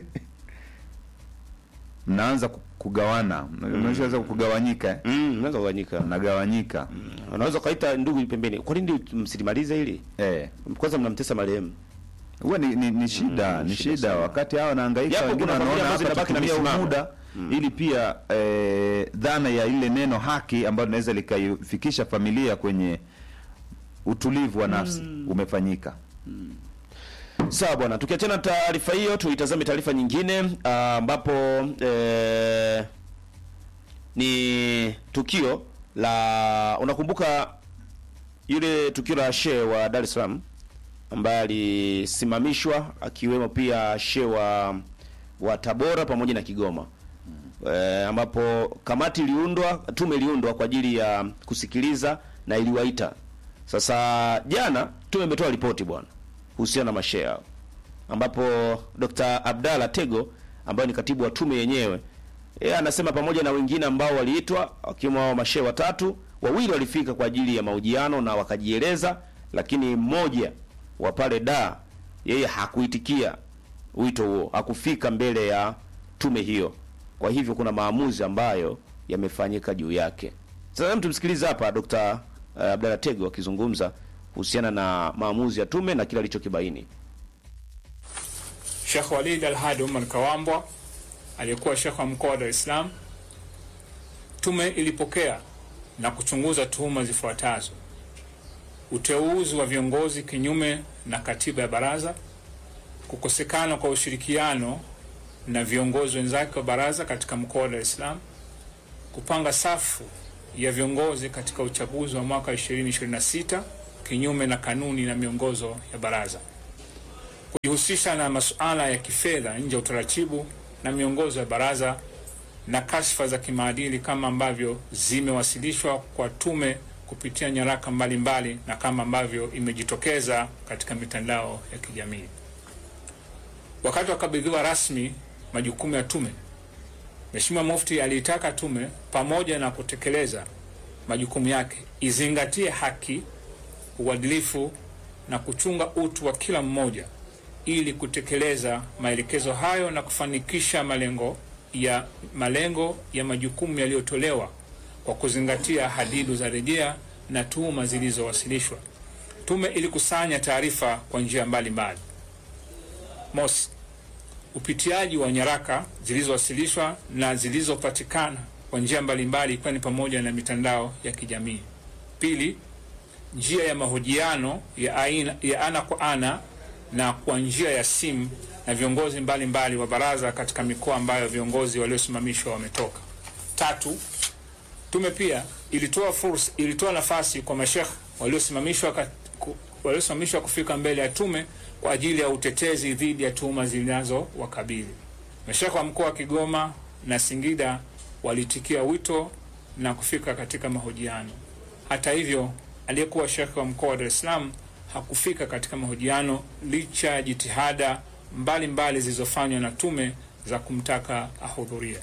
mnaanza ku- kugawana mnaweza kugawanyika eh. mm, unaweza kugawanyika mnagawanyika unaweza ukaita ndugu pembeni kwa nini msilimalize hili eh. kwanza mnamtesa marehemu huwa ni, ni, ni shida ni shida shida sana. wakati hawa wanahangaika Japo wengine kuna familia wanaona ambazo hapa zinabaki na tutumie huu misimamo. muda ili pia eh, dhana ya ile neno haki ambayo linaweza likaifikisha familia kwenye utulivu wa nafsi umefanyika Sawa bwana, tukiachana na taarifa hiyo, tuitazame taarifa nyingine ah, ambapo eh, ni tukio la unakumbuka yule tukio la shehe wa Dar es Salaam ambaye alisimamishwa akiwemo pia shehe wa wa Tabora pamoja na Kigoma eh, ambapo kamati iliundwa, tume iliundwa kwa ajili ya kusikiliza na iliwaita. Sasa jana tume imetoa ripoti bwana kuhusiana na mashehe hao, ambapo Dr. Abdalla Tego ambaye ni katibu wa tume yenyewe yeye anasema pamoja na wengine ambao waliitwa wakiwemo hao mashehe watatu, wawili walifika kwa ajili ya mahojiano na wakajieleza, lakini mmoja wa pale da yeye hakuitikia wito huo, hakufika mbele ya tume hiyo. Kwa hivyo kuna maamuzi ambayo yamefanyika juu yake. Sasa hebu tumsikilize hapa Dr. uh, Abdalla Tego akizungumza kuhusiana na maamuzi ya tume na kile alichokibaini. Sheikh Walid Al-Hadi Umar Kawambwa aliyekuwa Sheikh wa mkoa wa Dar es Salaam, tume ilipokea na kuchunguza tuhuma zifuatazo. uteuzi wa viongozi kinyume na katiba ya baraza, kukosekana kwa ushirikiano na viongozi wenzake wa baraza katika mkoa wa Dar es Salaam, kupanga safu ya viongozi katika uchaguzi wa mwaka 2026 kinyume na kanuni na miongozo ya baraza, kujihusisha na masuala ya kifedha nje ya utaratibu na miongozo ya baraza na kashfa za kimaadili kama ambavyo zimewasilishwa kwa tume kupitia nyaraka mbalimbali mbali, na kama ambavyo imejitokeza katika mitandao ya kijamii. Wakati wakabidhiwa rasmi majukumu ya tume, Mheshimiwa Mufti aliitaka tume pamoja na kutekeleza majukumu yake izingatie haki, uadilifu na kuchunga utu wa kila mmoja ili kutekeleza maelekezo hayo na kufanikisha malengo ya malengo ya majukumu yaliyotolewa kwa kuzingatia hadidu za rejea na tuhuma zilizowasilishwa. Tume ilikusanya taarifa kwa njia mbalimbali. Mosi, upitiaji wa nyaraka zilizowasilishwa na zilizopatikana kwa njia mbalimbali ikiwa ni pamoja na mitandao ya kijamii. Pili, njia ya mahojiano ya, aina, ya ana kwa ana na kwa njia ya simu na viongozi mbalimbali mbali wa baraza katika mikoa ambayo viongozi waliosimamishwa wametoka. Tatu, tume pia ilitoa fursa, ilitoa nafasi kwa mashekh waliosimamishwa waliosimamishwa kufika mbele ya tume kwa ajili ya utetezi dhidi ya tuhuma zinazowakabili. Mashekh wa mkoa wa Kigoma na Singida walitikia wito na kufika katika mahojiano. Hata hivyo, aliyekuwa shekhe wa mkoa wa Dar es Salaam hakufika katika mahojiano licha ya jitihada mbalimbali zilizofanywa na tume za kumtaka ahudhurie.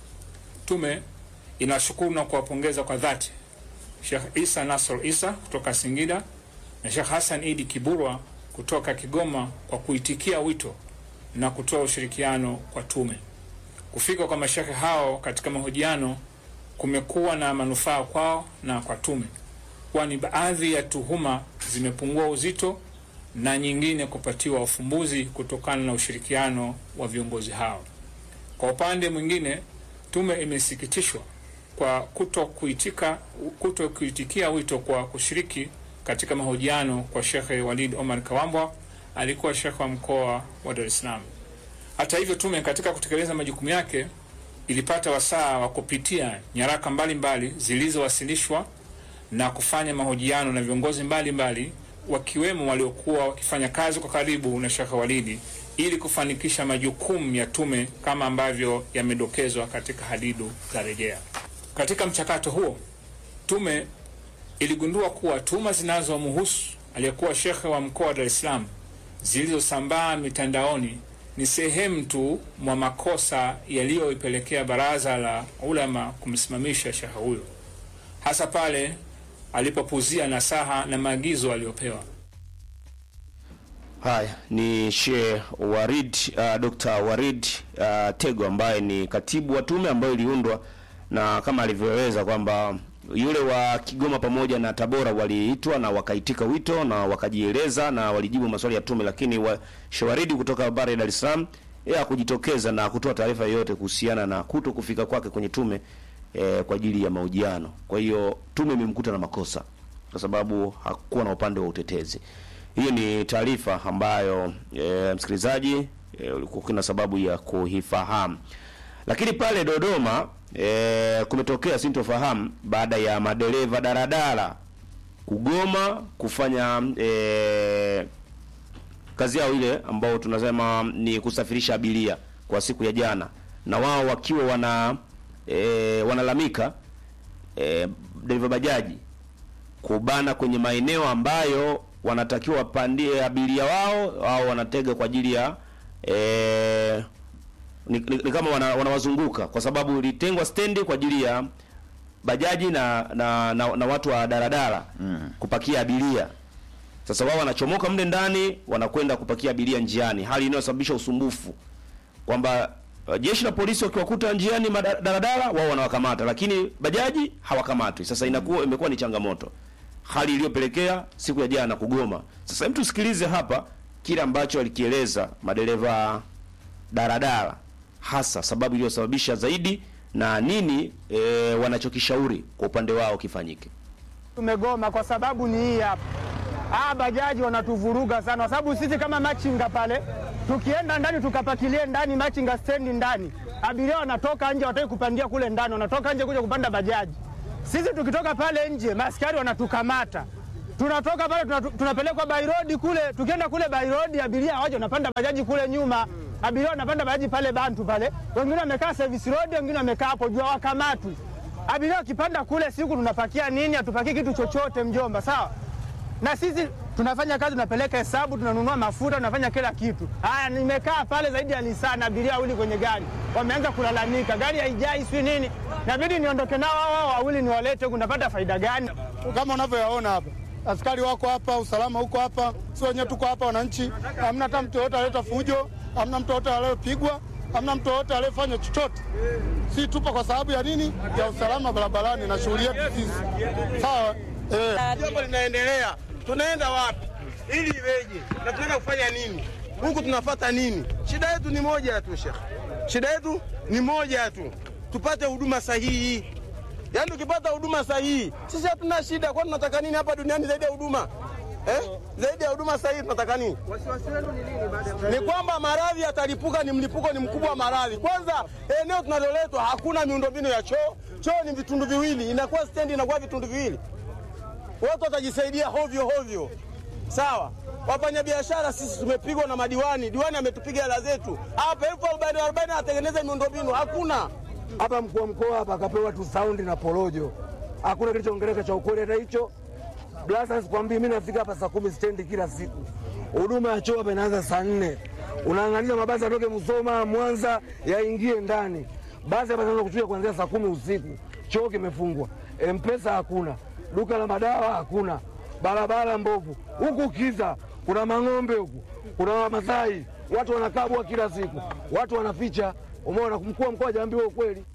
Tume inashukuru na kuwapongeza kwa dhati Sheikh Isa Nasr Isa kutoka Singida na Sheikh Hassan Idi Kiburwa kutoka Kigoma kwa kuitikia wito na kutoa ushirikiano kwa tume. Kufika kwa mashekhe hao katika mahojiano kumekuwa na manufaa kwao na kwa tume, kwani baadhi ya tuhuma zimepungua uzito na nyingine kupatiwa ufumbuzi kutokana na ushirikiano wa viongozi hao. Kwa upande mwingine, tume imesikitishwa kwa kuto kuitika kuto kuitikia wito kwa kushiriki katika mahojiano kwa Shekhe Walid Omar Kawambwa alikuwa shekhe wa mkoa wa Dar es Salaam. Hata hivyo, tume katika kutekeleza majukumu yake ilipata wasaa wa kupitia nyaraka mbalimbali zilizowasilishwa na kufanya mahojiano na viongozi mbalimbali mbali, wakiwemo waliokuwa wakifanya kazi kwa karibu na Shekhe Walidi ili kufanikisha majukumu ya tume kama ambavyo yamedokezwa katika hadidu za rejea. Katika mchakato huo, tume iligundua kuwa tuhuma zinazomhusu aliyekuwa shekhe wa mkoa wa Dar es Salaam zilizosambaa mitandaoni ni sehemu tu mwa makosa yaliyoipelekea baraza la ulama kumsimamisha shekhe huyo, hasa pale alipopuzia nasaha na maagizo aliyopewa. Haya ni Sheikh Warid uh, Dr. Warid uh, Tego ambaye ni katibu wa tume ambayo iliundwa na kama alivyoeleza kwamba yule wa Kigoma pamoja na Tabora waliitwa na wakaitika wito na wakajieleza na walijibu maswali ya tume, lakini wa Shawaridi kutoka bara ya Dar es Salaam yeye hakujitokeza na kutoa taarifa yoyote kuhusiana na kuto kufika kwake kwenye tume eh, kwa ajili ya mahojiano. Kwa hiyo tume imemkuta na makosa kwa sababu hakuwa na upande wa utetezi. Hiyo ni taarifa ambayo e, msikilizaji e, ulikuwa kuna sababu ya kuifahamu. Lakini pale Dodoma e, kumetokea sintofahamu baada ya madereva daradara kugoma kufanya e, kazi yao ile ambao tunasema ni kusafirisha abiria kwa siku ya jana, na wao wakiwa wana e, wanalamika e, dereva bajaji kubana kwenye maeneo ambayo wanatakiwa wapandie abiria wao au wanatega kwa ajili ya e, ni, ni, ni kama wana, wanawazunguka kwa sababu ilitengwa stendi kwa ajili ya bajaji na na, na, na watu wa daradara mm. kupakia abiria. Sasa wao wanachomoka mle ndani wanakwenda kupakia abiria njiani, hali inayosababisha usumbufu kwamba uh, jeshi la polisi wakiwakuta njiani madaradara wao wanawakamata, lakini bajaji hawakamatwi. Sasa inakuwa imekuwa ni changamoto hali iliyopelekea siku ya jana kugoma. Sasa hem, tusikilize hapa kile ambacho alikieleza madereva daradara, hasa sababu iliyosababisha zaidi na nini e, wanachokishauri kwa upande wao kifanyike. Tumegoma kwa sababu ni hii hapa, Ah, bajaji wanatuvuruga sana, kwa sababu sisi kama machinga pale tukienda ndani tukapakilie ndani machinga stendi ndani, abiria wanatoka nje, wataki kupandia kule ndani, wanatoka nje kuja kupanda bajaji. Sisi tukitoka pale nje, maskari wanatukamata tunatoka pale tunatu, tunapelekwa by road kule. Tukienda kule by road, abiria waje wanapanda bajaji kule nyuma, abiria wanapanda bajaji pale Bantu pale, wengine wamekaa service road, wengine wamekaa hapo juu, hawakamatwi. Abiria wakipanda kule, siku tunapakia nini? Hatupakii kitu chochote, mjomba, sawa na sisi tunafanya kazi, tunapeleka hesabu, tunanunua mafuta, tunafanya kila kitu. Haya, nimekaa pale zaidi ya lisaa na abiria wawili kwenye gari, wameanza kulalamika, gari haijai, sijui nini. Inabidi niondoke nao hao hao wawili niwalete huku, napata faida gani? Kama unavyoyaona hapa, askari wako hapa, usalama huko hapa, si wenyewe tuko hapa wananchi. Hamna hata mtu yoyote aleta fujo, hamna mtu yoyote aliyepigwa, hamna mtu yoyote aliyefanya chochote. Si tupo kwa sababu ya nini? Ya usalama barabarani na shughuli yetu sisi. Sawa eh. Jambo linaendelea, tunaenda wapi ili iweje na tunaenda kufanya nini huku, tunafata nini? Shida yetu ni moja tu Sheikh, shida yetu ni moja tu, tupate huduma sahihi. Yaani tukipata huduma sahihi, sisi hatuna shida. Kwani tunataka nini hapa duniani zaidi ya huduma eh? Zaidi ya huduma sahihi tunataka nini? Ni kwamba maradhi yatalipuka, ni mlipuko ni mkubwa wa maradhi. Kwanza eneo tunaloletwa hakuna miundombinu ya choo, choo ni vitundu viwili, inakuwa stendi inakuwa vitundu viwili watu watajisaidia hovyo hovyo. Sawa, wafanyabiashara sisi tumepigwa na madiwani, diwani ametupiga hela zetu hapa elfu arobaini arobaini, atengeneze miundombinu hakuna. hapa mkuu wa mkoa hapa akapewa tu saundi na porojo, hakuna kilichoongeleka cha ukweli hata hicho. Blasa, sikwambii mimi nafika hapa saa kumi stendi kila siku, huduma ya choo hapa inaanza saa nne. Unaangalia mabasi atoke Musoma, Mwanza yaingie ndani, basi hapa zinaanza kuchuja kuanzia saa kumi usiku. Choo kimefungwa, mpesa hakuna, duka la madawa hakuna, barabara mbovu, huku kiza, kuna mang'ombe huku, kuna Wamasai, watu wanakabwa kila siku, watu wanaficha. Umeona, mkuu wa mkoa hajaambiwa ukweli.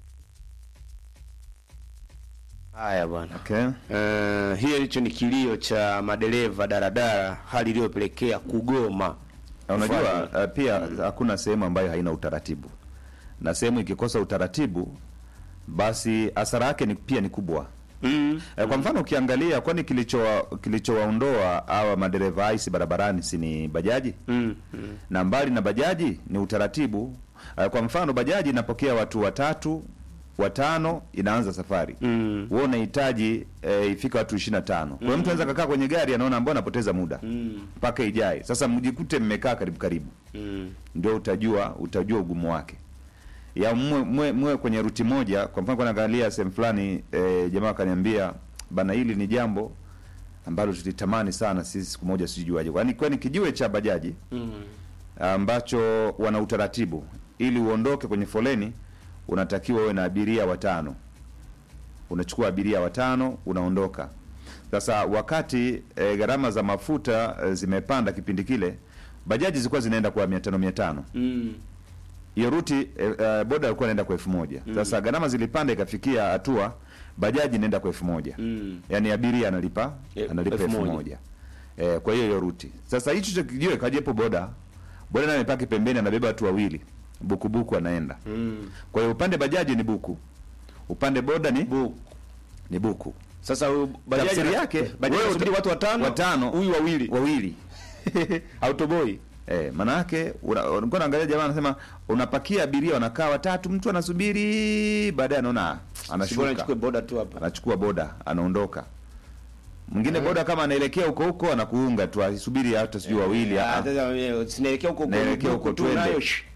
Haya bwana. Okay. Uh, hiyo hicho ni kilio cha madereva daradara, hali iliyopelekea kugoma. Na unajua uh, pia hakuna sehemu ambayo haina utaratibu, na sehemu ikikosa utaratibu, basi hasara yake ni, pia ni kubwa mm. Eh, kwa mfano ukiangalia, kwani kilichowa kilichowaondoa hawa madereva aisi barabarani si ni bajaji mm. Mm. na mbali na bajaji ni utaratibu. Eh, kwa mfano bajaji inapokea watu watatu watano, inaanza safari mm. wewe unahitaji eh, ifika watu 25 kwa hiyo mtu anaweza kakaa kwenye gari anaona mbona napoteza muda Mm. mpaka ijae. Sasa mjikute mmekaa karibu karibu, Mm. ndio utajua utajua ugumu wake ya mwe, mwe, mwe kwenye ruti moja. Kwa mfano, naangalia sehemu fulani e, jamaa akaniambia bana, hili ni jambo ambalo tulitamani sana sisi siku moja sijuaje, kwani kwani kijiwe cha bajaji Mm. ambacho wana utaratibu, ili uondoke kwenye foleni unatakiwa uwe na abiria watano, unachukua abiria watano unaondoka. Sasa wakati e, gharama za mafuta e, zimepanda kipindi kile, bajaji zilikuwa zinaenda kwa mia tano mia tano Mm. hiyo ruti eh, eh, boda alikuwa anaenda kwa elfu moja Mm. sasa gharama zilipanda ikafikia hatua bajaji inaenda kwa elfu moja Mm. yaani abiria analipa Eh, analipa elfu elfu moja. moja eh, kwa hiyo hiyo ruti sasa hicho cha kijiwe kajepo boda boda naye amepaki pembeni anabeba watu wawili bukubuku anaenda Mm. kwa hiyo upande bajaji ni buku upande boda ni buku ni buku Sasa huyu bajaji tafsiri na- yake wewe bajaji unasubiri watu watano, watano huyu wawili wawili autoboy Eh, maana yake una- ulikuwa naangalia jamaa anasema unapakia abiria wanakaa watatu, mtu anasubiri, baadaye anaona ah, Sibora anashuka nichukue boda tu hapa. anachukua boda anaondoka. Mwingine boda kama anaelekea huko huko anakuunga tu asubiri hata sijui wawili. Ah, ah. sasa eh, sinaelekea huko huko Naelekea huko tu twende. nayo. shh.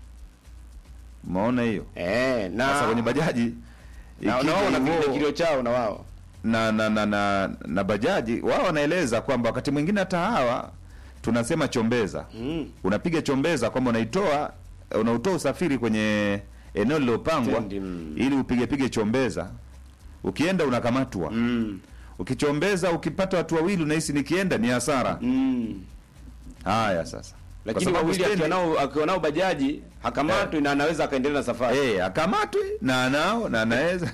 Umeona hiyo? Eh, na Sasa kwenye bajaji na ikija na wao hivyo- wanapiga kilio chao na wao. na na na na, na bajaji wao wanaeleza kwamba wakati mwingine hata hawa tunasema chombeza Mm. unapiga chombeza kwamba unaitoa unautoa usafiri kwenye eneo lililopangwa Tendi, mm. ili upige pige chombeza ukienda unakamatwa Mm. ukichombeza ukipata watu wawili unahisi nikienda ni hasara Mm. haya sasa Lakini Kwa sababu wawili akiwa stendi- nao akiwa nao bajaji hakamatwi na anaweza akaendelea na safari. eh akamatwi na anao na anaweza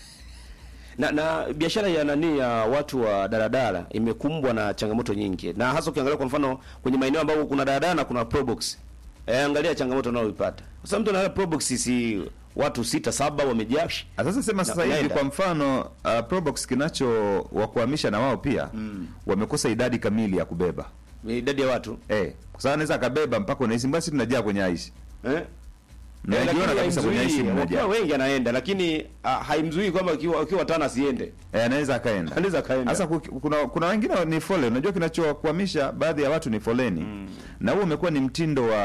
na, na biashara ya nani ya watu wa daladala imekumbwa na changamoto nyingi, na hasa ukiangalia kwa mfano kwenye maeneo ambayo kuna daladala na kuna probox. Eh, angalia changamoto unayoipata. Sasa mtu anaenda probox, si watu sita saba wamejaa Ah, Sasa sema Na sasa hivi unaenda. kwa mfano uh, Probox kinacho wakuhamisha na wao pia wamekosa idadi kamili ya kubeba idadi ya watu eh, kwa sababu anaweza akabeba mpaka unahisi basi tunajaa kwenye aisi eh? najiona kabisa kwenye aisi mmoja mmoja wengi anaenda lakini ah, haimzuii kwamba ukiwa ukiwa tano asiende eh, anaweza akaenda anaweza akaenda Sasa ku- kuna kuna wengine ni foleni. Unajua kinachokwamisha baadhi ya watu ni foleni, na huo umekuwa ni mtindo wa